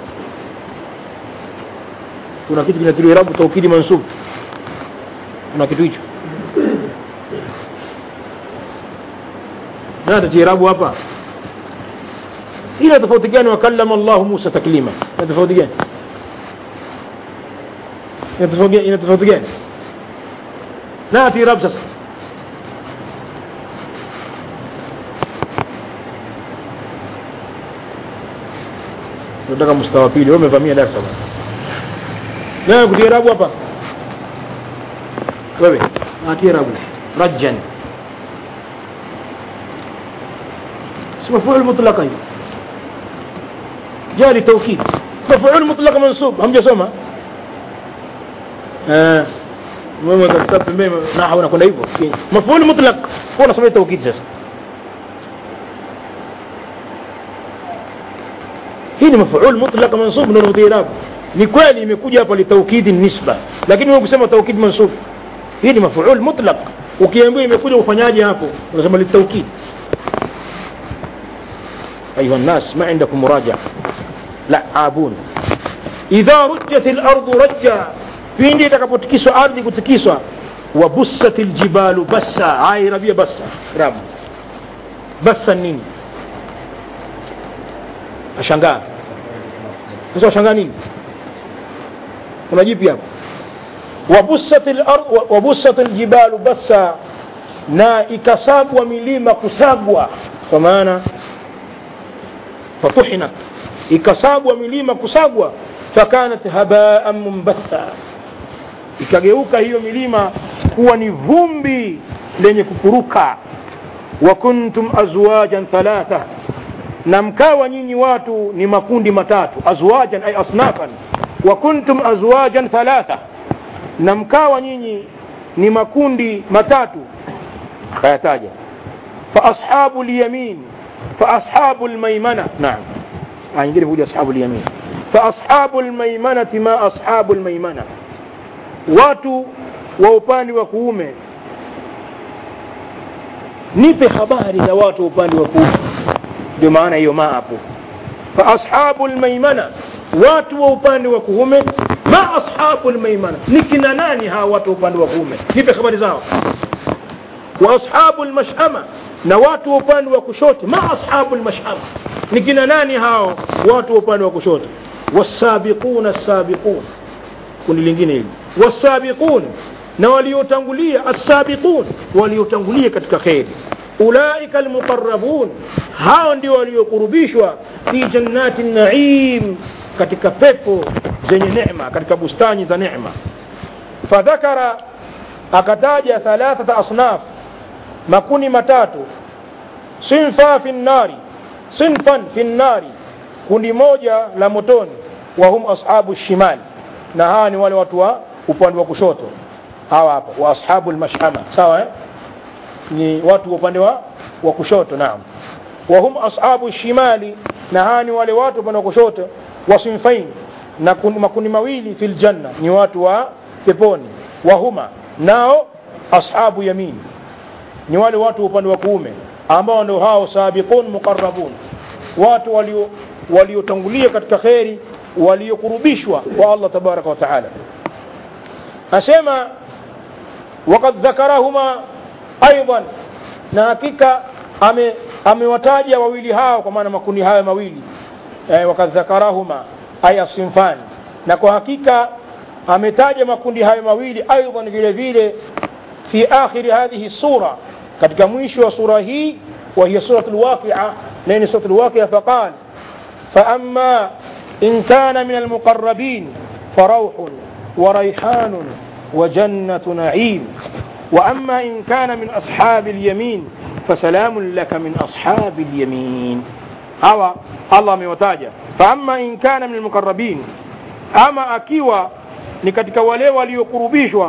kuna kitu kinatiliwa rabu taukidi mansub kuna kitu hicho na tatii rabu hapa ina tofauti gani wakallama llahu musa taklima ina tofauti gani ina tofauti gani ina tofauti gani nati rab sasa nataka mustawa pili wewe umevamia darasa bwana nani kutia rabu hapa wewe atie rabu rajjan si mafuul mutlaqa hiyo jari tawkid mafuul mutlaqa mansub hamjasoma eh mama katika pembeni nahwu nakwenda hivyo mafuul mutlaq kwa nasoma tawkid sasa hii ni mafuul mutlaq mansub ndio mudhirabu ni kweli imekuja hapa litaukidi nisba lakini wewe kusema taukid mansub hii ni mafuul mutlaq ukiambiwa imekuja ufanyaje hapo unasema litaukid أيها الناس ما عندكم مراجعة لعابون إذا رجت الأرض رجا pindi itakapotikiswa ardhi kutikiswa wabusat ljibalu bassa aya inabia bassa rabu bassa nini ashangaa sasa washangaa nini kuna jipi hapo wabusat al-ard wabusat aljibalu bassa na ikasagwa milima kusagwa kwa maana fatuhinat ikasagwa milima kusagwa fakanat habaan mumbatha ikageuka hiyo milima kuwa ni vumbi lenye kupuruka wa kuntum azwajan thalatha na mkawa nyinyi watu ni makundi matatu azwajan ay asnafan wa kuntum azwajan thalatha na mkawa nyinyi ni makundi matatu kayataja fa ashabu lyamin fa ashabu lmaimana naam aya nyingine kuja ashabu lyamin fa ashabu lmaimanati ma ashabu lmaimana watu wa upande wa kuume nipe habari za watu wa upande wa kuume ndio maana hiyo ma hapo fa ashabu lmaimana watu wa upande wa kuume ma ashabu lmaimana ni kina nani hawa watu wa upande wa kuume nipe habari zao wa ashabu lmashama na watu wa upande wa kushoto ma ashabu lmashama ni kina nani hao watu wa upande wa kushoto wasabiquna sabiqun kundi lingine hili wasabiqun na waliotangulia assabiqun waliotangulia katika kheri ulaika almuqarrabun hao ndio waliokurubishwa fi jannati naim katika pepo zenye neema katika bustani za neema fadhakara akataja thalathata asnaf makuni matatu sinfa fi nnari sinfan fi nnari kundi moja la motoni wahum ashabu shimali na hawa ni wale watu wa upande wa kushoto hawa hapa wa ashabu lmashama sawa eh? ni watu wa upande wa, wa kushoto naam wahum ashabu shimali na hawa ni wale watu upande wa kushoto wa sinfain na kun, makundi mawili fi ljanna ni watu wa peponi wahuma nao ashabu yamin ni wale watu wa upande wa kuume ambao ndio hao sabiqun muqarrabun watu walio waliotangulia katika kheri waliokurubishwa kwa Allah tabaraka wa taala asema وقد ذكرهما ايضا na hakika ame amewataja wawili hao kwa maana makundi hayo mawili eh, wakad dhakarahuma ay asinfani na kwa hakika ametaja makundi hayo mawili aidan vile vile fi akhiri hadhihi sura katika mwisho wa sura hii wa hiya surat alwaqia na ni surat alwaqia faqal فأما إن كان من المقربين فروح وريحان وجنة نعيم وأما إن كان من أصحاب اليمين فسلام لك من أصحاب اليمين هوا الله ميوتاجا فأما إن كان من المقربين أما أكيوا نكتك ولي وليقربيشوا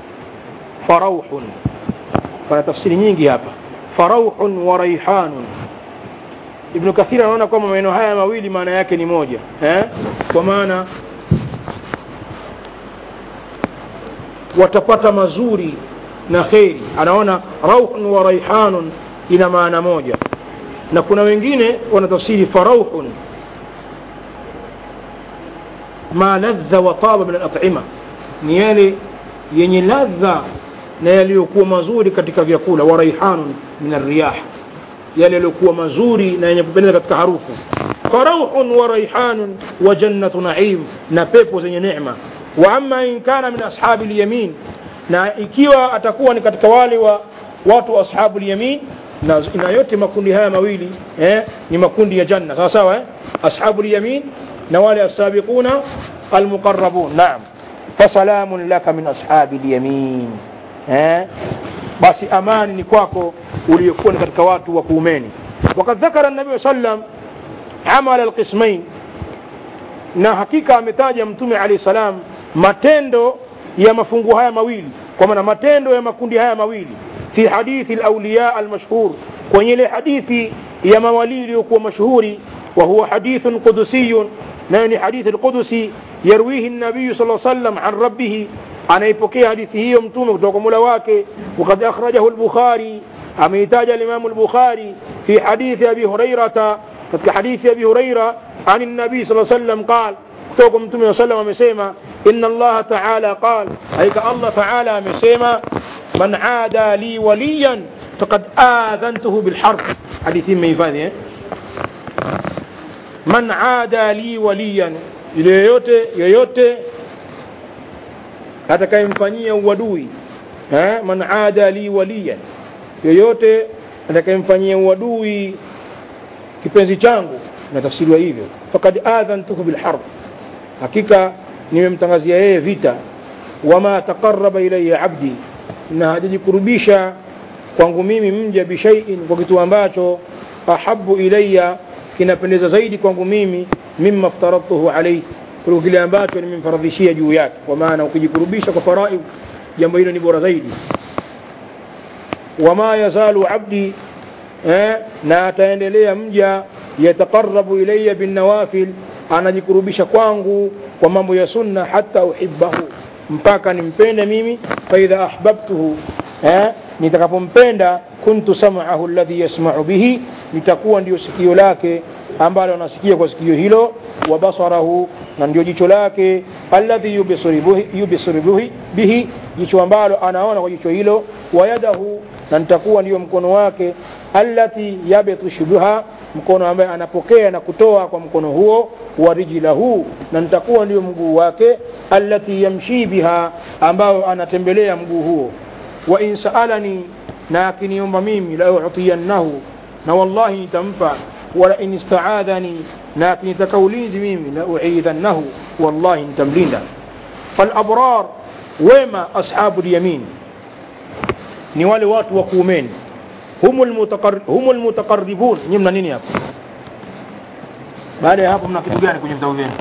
فروح فلا تفسير nyingi hapa فروح وريحان ibnu kathiri anaona kwamba maneno haya mawili maana yake ni moja eh? kwa maana watapata mazuri na kheri anaona rauhun wa raihanun ina maana moja na kuna wengine wanatafsiri farauhun ma ladha wa taba min alatima ni yale yenye ladha na yaliyokuwa mazuri katika vyakula wa raihanun min arriyah yale yaliyokuwa mazuri na yenye kupendeza katika harufu farauhun wa raihanun wa jannatu naim na pepo zenye neema wa amma in kana min ashabi lyamin na ikiwa atakuwa ni katika wale wa watu wa ashabu lyamin na, na yote makundi haya mawili eh, ni makundi ya janna sawa sawa eh? ashabu lyamin na wale asabiquna almuqarrabun naam fasalamun laka min ashabi lyamin eh? basi amani ni kwako uliokuwa ni katika watu wa kuumeni wakad dhakara nabii sallam amala alqismain na hakika ametaja mtume alahi salam matendo ya mafungu haya mawili kwa maana matendo ya makundi haya mawili fi hadithi alawliya almashhur kwenye ile hadithi ya mawalii iliyokuwa mashuhuri wa huwa hadithun qudusiyun nayo ni hadithi alqudusi yarwihi nabiyu sala sallam an rabbihi anaipokea hadithi hiyo mtume kutoka kwa mula wake wakad akhrajahu lbukhari ameitaja alimamu lbukhari fi hadithi abi hurairata katika hadithi abi huraira عن النبي صلى الله عليه وسلم قال توكم متوم صلى الله عليه وسلم amesema إن الله تعالى قال أيك الله تعالى amesema من عادى لي وليا فقد آذنته بالحرب حديث ما يفادي من عادى لي وليا yoyote yoyote atakayemfanyia uadui eh, man ada li waliyan yoyote atakayemfanyia uadui kipenzi changu natafsiriwa hivyo fakad adhantuhu bilharb hakika nimemtangazia yeye vita wama taqaraba ilaya abdi na hajajikurubisha kwangu mimi mja bishaiin kwa kitu ambacho ahabu ilaya kinapendeza zaidi kwangu mimi mima ftaradtuhu alaihi kuliko kile ambacho nimemfaradhishia juu yake kwa maana ukijikurubisha kwa faraid jambo hilo ni bora zaidi wama yazalu abdi eh, na ataendelea mja yataqarabu ilaya binnawafil anajikurubisha kwangu kwa mambo ya sunna hata uhibbahu mpaka nimpende mimi faidha ahbabtuhu eh, nitakapompenda kuntu sam'ahu alladhi yasma'u bihi nitakuwa ndio sikio lake ambalo anasikia kwa sikio hilo wa basarahu na ndio jicho lake alladhi yubsiru bihi jicho ambalo anaona kwa jicho hilo wa yadahu na nitakuwa ndio mkono wake allati yabtishu biha mkono ambaye anapokea na kutoa kwa mkono huo wa rijlahu na nitakuwa ndio mguu wake allati yamshi biha ambao anatembelea mguu huo wa in saalani na akiniomba mimi la utiyannahu na wallahi nitampa wala in istaadhani na akinitaka ulinzi mimi la uidhannahu wallahi nitamlinda falabrar wema ashabu lyamin ni wale watu wa kuumeni humu lmutaqaribun nyi mna nini hapo baada ya hapo mna kitu gani kwenye vitabu vyenu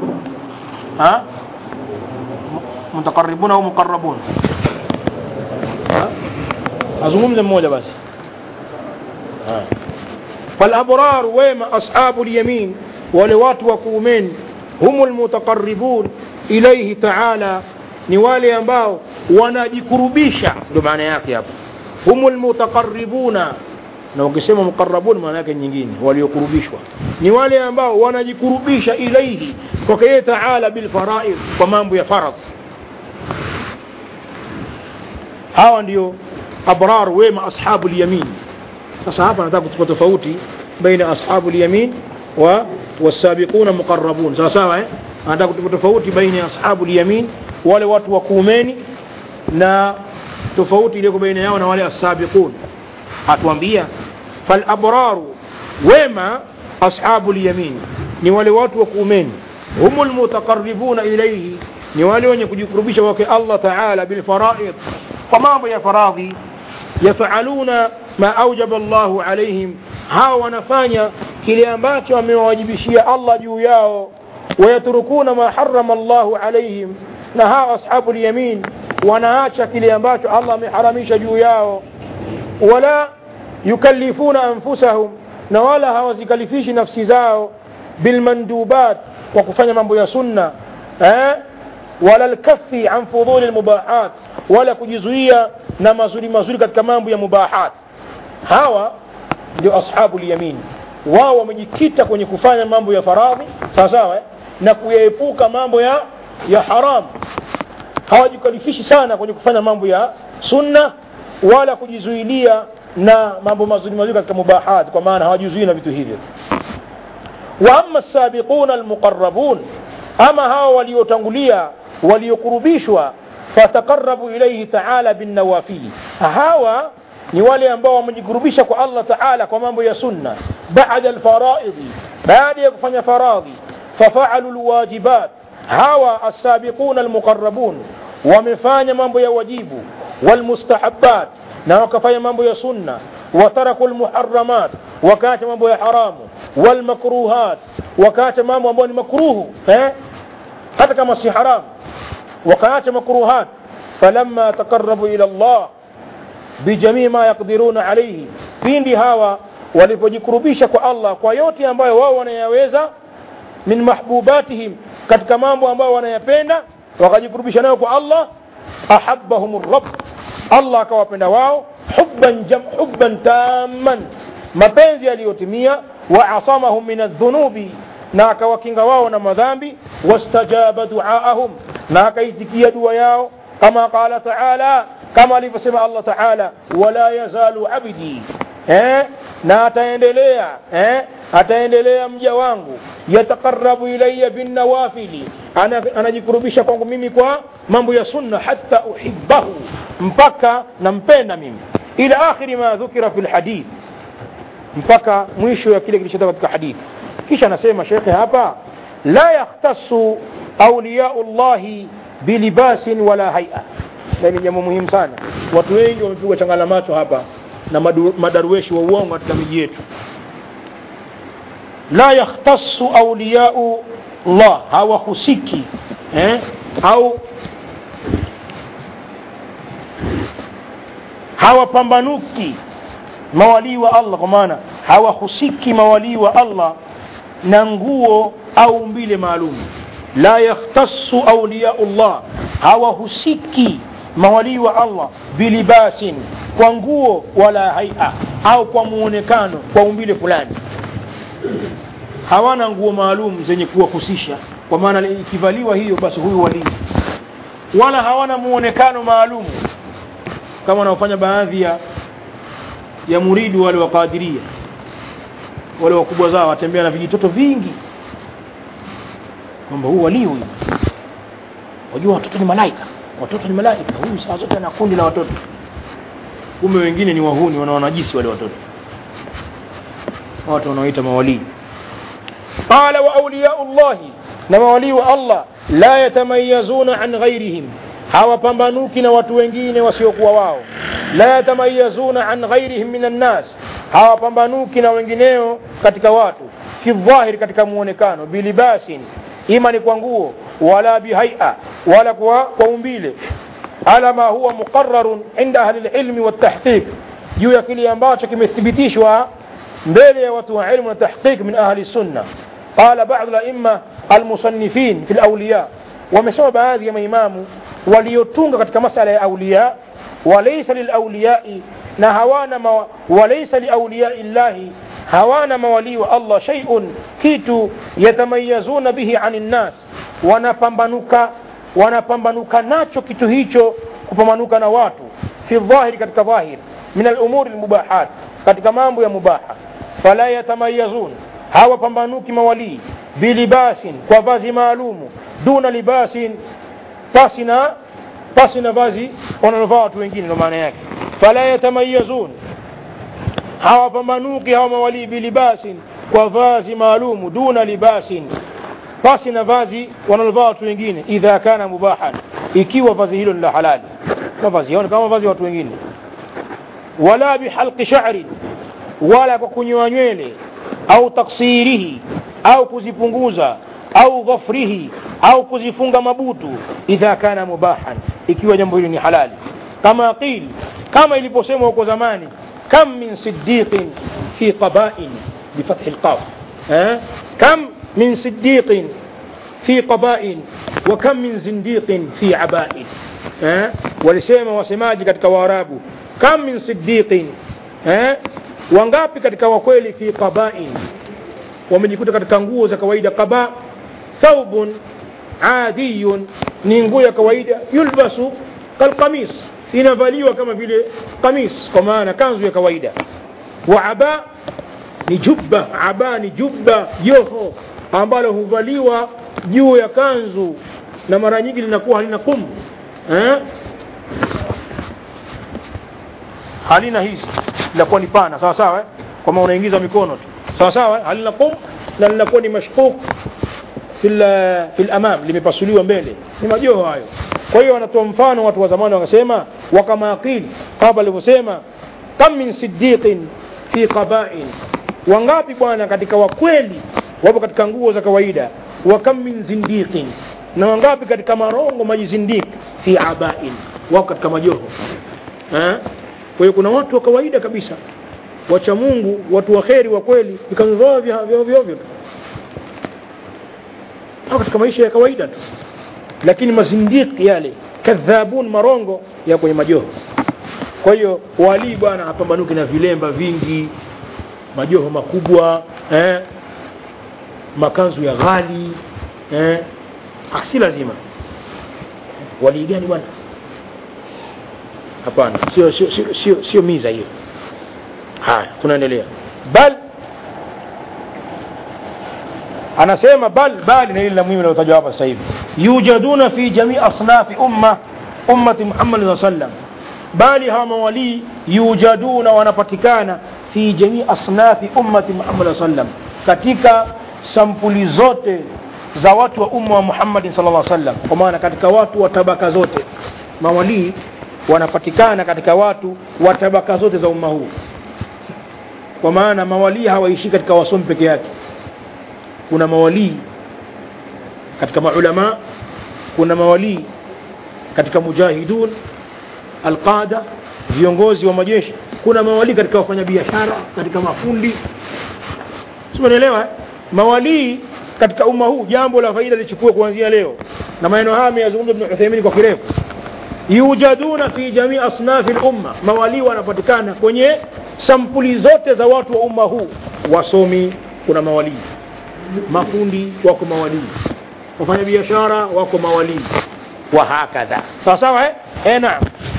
mutaqaribun au muqarabun azungumze mmoja basi falabrar wema ashabu lyamin wale watu wa kuumeni humu lmutaqaribun ilaihi taala ni wale ambao wanajikurubisha ndio maana yake hapo humu lmutaqaribuna na ukisema muqarabun maana yake nyingine waliokurubishwa ni wale ambao wanajikurubisha ilaihi kwake yeye taala bilfaraid kwa mambo ya faradh hawa ndio abrar wema ashabu lyamin sasa hapa nataka kutupa tofauti baina ashabu lyamin wa wasabiquna muqarabun sawa sawa eh? anataka kutupa tofauti baina ya ashabu lyamin wale watu wa kuumeni na tofauti iliyoko baina yao na wale asabiqun atuambia falabraru wema ashabu lyamin ni wale watu wa kuumeni humu lmutaqaribuna ilaihi ni wale wenye kujikurubisha wake allah taala bilfaraid kwa mambo ya faradhi yafaluna ma aujaba llahu alaihim hawa wanafanya kile ambacho amewawajibishia allah juu yao wayatrukuna ma harama llahu alaihim na hawa ashabu lyamin wanaacha kile ambacho allah ameharamisha juu yao wala yukallifuna anfusahum na wala hawazikalifishi nafsi zao bilmandubat kwa kufanya mambo ya sunna eh? wala lkafi an fudhuli lmubahat wala kujizuia na mazuri mazuri katika mambo ya mubahat hawa ndio ashabu lyamin wao wamejikita kwenye kufanya mambo ya faradhi sawasawa eh? na kuyaepuka mambo ya ya haramu hawajikalifishi sana kwenye kufanya mambo ya sunna wala kujizuilia na mambo mazuri mazuri katika mubahat kwa maana hawajizuii na vitu hivyo wa ama sabiquna almuqarrabun ama hawa waliotangulia waliokurubishwa fataqarabu ilaihi taala binnawafili hawa ni wale ambao wamejikurubisha kwa allah taala kwa mambo ya sunna bada alfaraidhi baada ya kufanya faradhi fafaalu lwajibat hawa alsabiquna almuqarabun wamefanya mambo ya wajibu walmustahabat na wakafanya mambo ya sunna wataraku lmuharamat wakaacha mambo ya haramu walmakruhat wakaacha mambo ambayo ni makruhu eh? hata kama si haramu wakaacha makruhat falamma taqarabu ila llah bijamii ma yaqdiruna alaihi pindi hawa walipojikurubisha kwa allah kwa yote ambayo wao wanayaweza min mahbubatihim katika mambo ambayo wanayapenda wakajikurubisha nayo kwa allah ahabahum rab allah akawapenda wao hubban, jam, hubban tamman mapenzi yaliyotimia waasamahum min aldhunubi na akawakinga wao na madhambi wastajaba duaahum na akaitikia dua yao kama qala taala kama alivyosema allah taala wala yazalu abdi eh? na ataendelea eh? ataendelea mja wangu yataqarabu ilaya binnawafili anajikurubisha kwangu mimi kwa mambo ya sunna hata uhibbahu mpaka nampenda mimi ila akhiri ma dhukira fi lhadith mpaka mwisho ya kile kilichotoka katika hadithi kisha anasema shekhe hapa la yakhtasu auliyau llahi bilibasin wala haia ni jambo muhimu sana watu wengi wamepigwa changala macho hapa na madu, madarueshi wa uongo katika miji yetu la yakhtasu auliyau llah hawahusiki eh? au hawapambanuki mawalii wa allah kwa maana hawahusiki mawalii wa allah na nguo au umbile maalum la yakhtasu auliyau llah hawahusiki mawalii wa allah bilibasin kwa nguo wala haia au kwa muonekano kwa umbile fulani hawana nguo maalum zenye kuwahusisha kwa maana ikivaliwa hiyo basi huyu walii wala hawana muonekano maalum kama wanaofanya baadhi ya ya muridi wale wa kadiria wale wakubwa zao watembea na vijitoto vingi kwamba huu walii huyu wajua watoto ni malaika watoto ni malaika huyu saa zote ana kundi la watoto kumbe wengine ni wahuni wanawanajisi wale watoto watu wanaoita mawalii qala wa auliyau llahi na mawalii wa allah la yatamayazuna an ghairihim hawapambanuki na watu wengine wasiokuwa wao la yatamayazuna an ghairihim min annas hawapambanuki na wengineo katika watu fi dhahiri katika muonekano bilibasin ima ni kwa nguo wala bihaia wala kwa, kwa umbile ala ma huwa muqararun inda ahli lilmi waltahqiq juu ya kile ambacho kimethibitishwa mbele ya watu wa ilmu na tahqiq min ahli sunna qala badu laima almusannifin fi lawliya wamesema baadhi ya maimamu waliotunga katika masala ya auliya walaysa lilauliyai na hawana ma, walaysa liauliyai llahi hawana mawalii wa allah shaiun kitu yatamayazuna bihi ani nnas wanapambanuka wanapambanuka nacho kitu hicho kupambanuka na watu fi dhahiri katika dhahir min alumuri lmubahat katika mambo ya mubaha fala yatamayazun hawapambanuki mawalii bilibasin kwa vazi maalumu duna libasin pasi na pasi na vazi wanalovaa watu wengine ndo maana yake fala yatamayazun hawapambanuki hawa mawalii bilibasin kwa vazi maalumu duna libasin pasi na vazi wanalovaa watu wengine idha kana mubahan ikiwa vazi hilo ni la halali mavazi yao kama vazi watu wengine wala bihalqi sha'rin wala kwa kunyoa nywele au taksirihi au kuzipunguza au dhafrihi au kuzifunga mabutu idha kana mubahan ikiwa jambo hilo ni halali kama qil kama iliposemwa huko zamani kam min siddiqin fi qabain bifathi lqaf kam من صديق في قباء وكم من زنديق في عباء أه؟ walisema wasemaji katika waarabu kam min sidiqin eh? wangapi katika wakweli fi qabain wamejikuta katika nguo za kawaida qaba thawbun adiyun ni nguo ya kawaida yulbasu kalqamis inavaliwa kama vile qamis kwa maana kanzu ya kawaida wa aba ni jubba aba ni jubba joho ambalo huvaliwa juu ya kanzu na mara nyingi linakuwa halina kum eh? halina hizi linakuwa ni pana sawa sawa eh? kwama unaingiza mikono tu sawa sawa eh? halina kum na linakuwa ni mashkuk fil fil amam limepasuliwa mbele ni majoho hayo kwa hiyo wanatoa mfano watu wa zamani wakasema wakama qil kama alivyosema kam min siddiqin fi qabain wangapi bwana katika wakweli wapo katika nguo za kawaida wa kam min zindiqin na wangapi katika marongo majizindik fi abain wako katika majoho eh? kwa hiyo kuna watu wa kawaida kabisa wacha mungu watu wa kheri wa kweli vikanzu vyao vya ovyo ovyo tu au katika maisha ya kawaida tu lakini mazindiki yale kadhabun marongo ya kwenye majoho kwa hiyo walii bwana hapambanuki na vilemba vingi majoho makubwa eh? makanzu ya ghali eh? Ah, si lazima walii gani bwana hapana sio sio sio sio sio miza hiyo haya tunaendelea bal anasema bal bali na ile la muhimu linalotajwa hapa sasa hivi yujaduna fi jamii asnafi umma ummati Muhammad saa sallam bali hawa mawalii yujaduna wanapatikana fi jamii asnafi ummati Muhammad saa sallam katika sampuli zote za watu wa umma wa Muhammad sallallahu alaihi wasallam kwa maana katika watu wa tabaka zote mawalii wanapatikana katika watu wa tabaka zote za umma huu kwa maana mawalii hawaishi katika wasomi peke yake kuna mawalii katika maulama kuna mawalii katika mujahidun alqada viongozi wa majeshi kuna mawalii katika wafanyabiashara katika mafundi simanaelewa eh? mawalii katika umma huu jambo la faida lichukue kuanzia leo na maneno haya ameyazungumza ibn Uthaymeen kwa kirefu yujaduna fi jamii asnafi lumma mawalii wanapatikana kwenye sampuli zote za watu wa umma huu wasomi kuna mawalii mafundi wako mawalii wafanya biashara wako mawalii wa hakadha sawa sawa eh? eh naam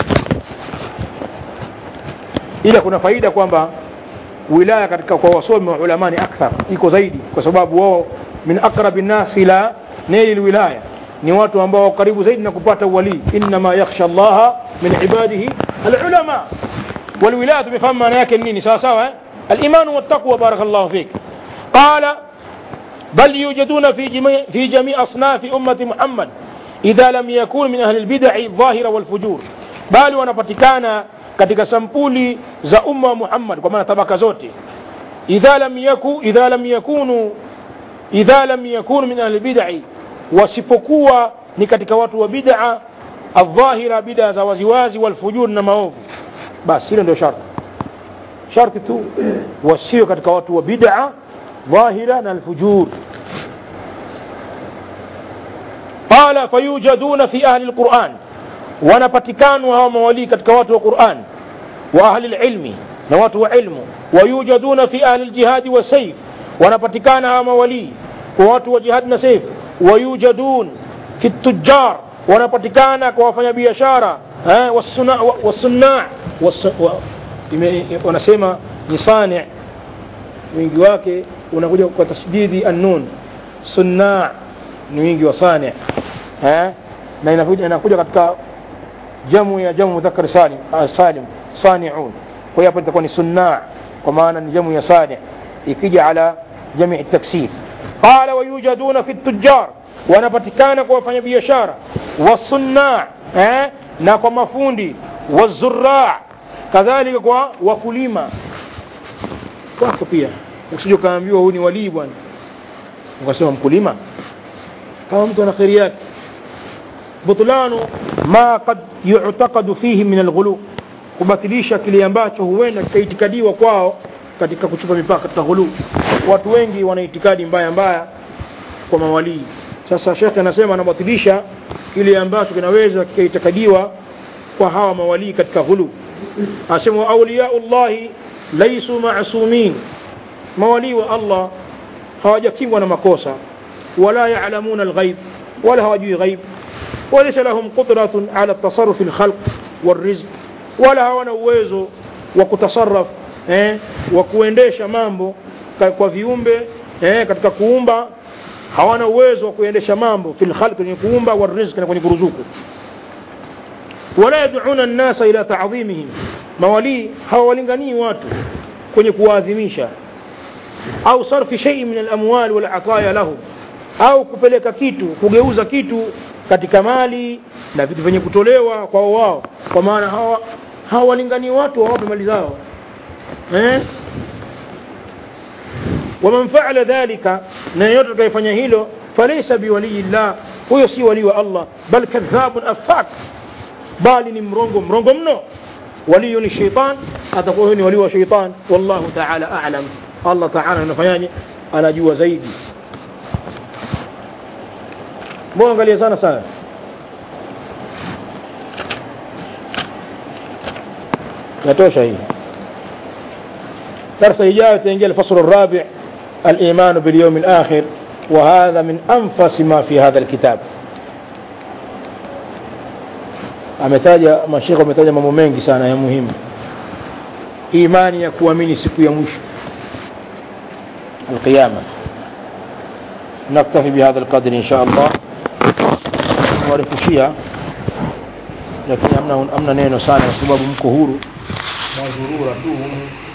ila kuna faida kwamba wilaya katika kwa wasomi wa ulama ni akthar iko zaidi kwa sababu wao min aqrabi nnas ila naili lwilaya ni watu ambao wako karibu zaidi na kupata uwalii innama yakhsha allaha min ibadihi alulama walwilaya tumefahamu maana yake nini sawa sawa eh? alimanu wattaqwa barakallahu fik qala بل يوجدون في جميع, في جميع أصناف أمة محمد إذا لم يكون من أهل البدع الظاهرة والفجور بل wanapatikana katika sampuli za umma wa Muhammad kwa maana tabaka zote idha lam yaku idha lam yakunu idha lam yakunu min ahli bid'i wasipokuwa ni katika watu wa bid'a adh-dhahira bid'a za waziwazi walfujur na maovu basi hilo ndio sharti sharti tu wasio katika watu wa bid'a ظاهرا الفجور قال فيوجدون في أهل القرآن ونبتكانوا هم مولي كتكوات القرآن وأهل العلم نوات علم ويوجدون في أهل الجهاد والسيف ونبتكان هم مولي وات وجهادنا سيف ويوجدون في التجار ونبتكان كوافن بيشارة والصناع والصناع ونسمى نصانع wingi wake unakuja kwa tasdidi annun sunna ni wingi wa sani eh na inakuja inakuja katika jamu ya jamu mudhakkar salim salim sani'un kwa hiyo hapo itakuwa ni sunna kwa maana ni jamu ya sani ikija ala jami' taksir qala wayujaduna fi tujjar wanapatikana kwa wafanyabiashara wasunna eh na kwa mafundi wazurra kadhalika kwa wakulima wako pia usije ukaambiwa huyu ni walii bwana ukasema mkulima kama mtu ana kheri yake butlanu ma qad yu'taqadu fihi min alghulu kubatilisha kile ambacho huenda kikaitikadiwa kwao katika kuchupa mipaka katika ghulu watu wengi wana itikadi mbaya mbaya kwa mawalii sasa shekhe anasema anabatilisha kile ambacho kinaweza kikaitikadiwa kwa hawa mawalii katika ghulu asema auliyaullahi laisu masumin mawalii wa allah hawajakingwa na makosa wala yalamuna alghaib wala hawajui ghaib وليس لهم قدرة على التصرف في الخلق والرزق ولا hawana uwezo wa kutasarraf eh, wa kuendesha mambo ka- kwa viumbe eh, katika kuumba hawana uwezo wa kuendesha mambo fil khalq kwenye kuumba wa rizq na kwenye kuruzuku wala yad'una an-nasa ila ta'dhimihim mawali hawalinganii watu kwenye kuwaadhimisha au sarfi shay'in min al-amwal wal ataya lahum au kupeleka kitu kugeuza kitu katika mali na vitu vyenye kutolewa kwa wao kwa maana hawa hawalinganii watu wawape mali zao eh ومن فعل ذلك na yeyote atakayefanya hilo falaysa biwaliyi llah huyo si walii wa allah bal kadhabun afak bali ni mrongo mrongo mno waliyu ni sheitan atakuwa huyo ni walii wa sheitan wallahu taala alam allah taala anafanyaje anajua zaidi mbona angalia sana sana natosha hii درس إجابة تنجي الفصل الرابع الإيمان باليوم الآخر وهذا من أنفس ما في هذا الكتاب ametaja mashekhe wametaja mambo mengi sana ya muhimu imani ya kuamini siku ya mwisho alqiyama naktafi bihadha alqadri insha allah warefushia lakini amna, amna neno sana kwa sababu mko huru mazurura tu humu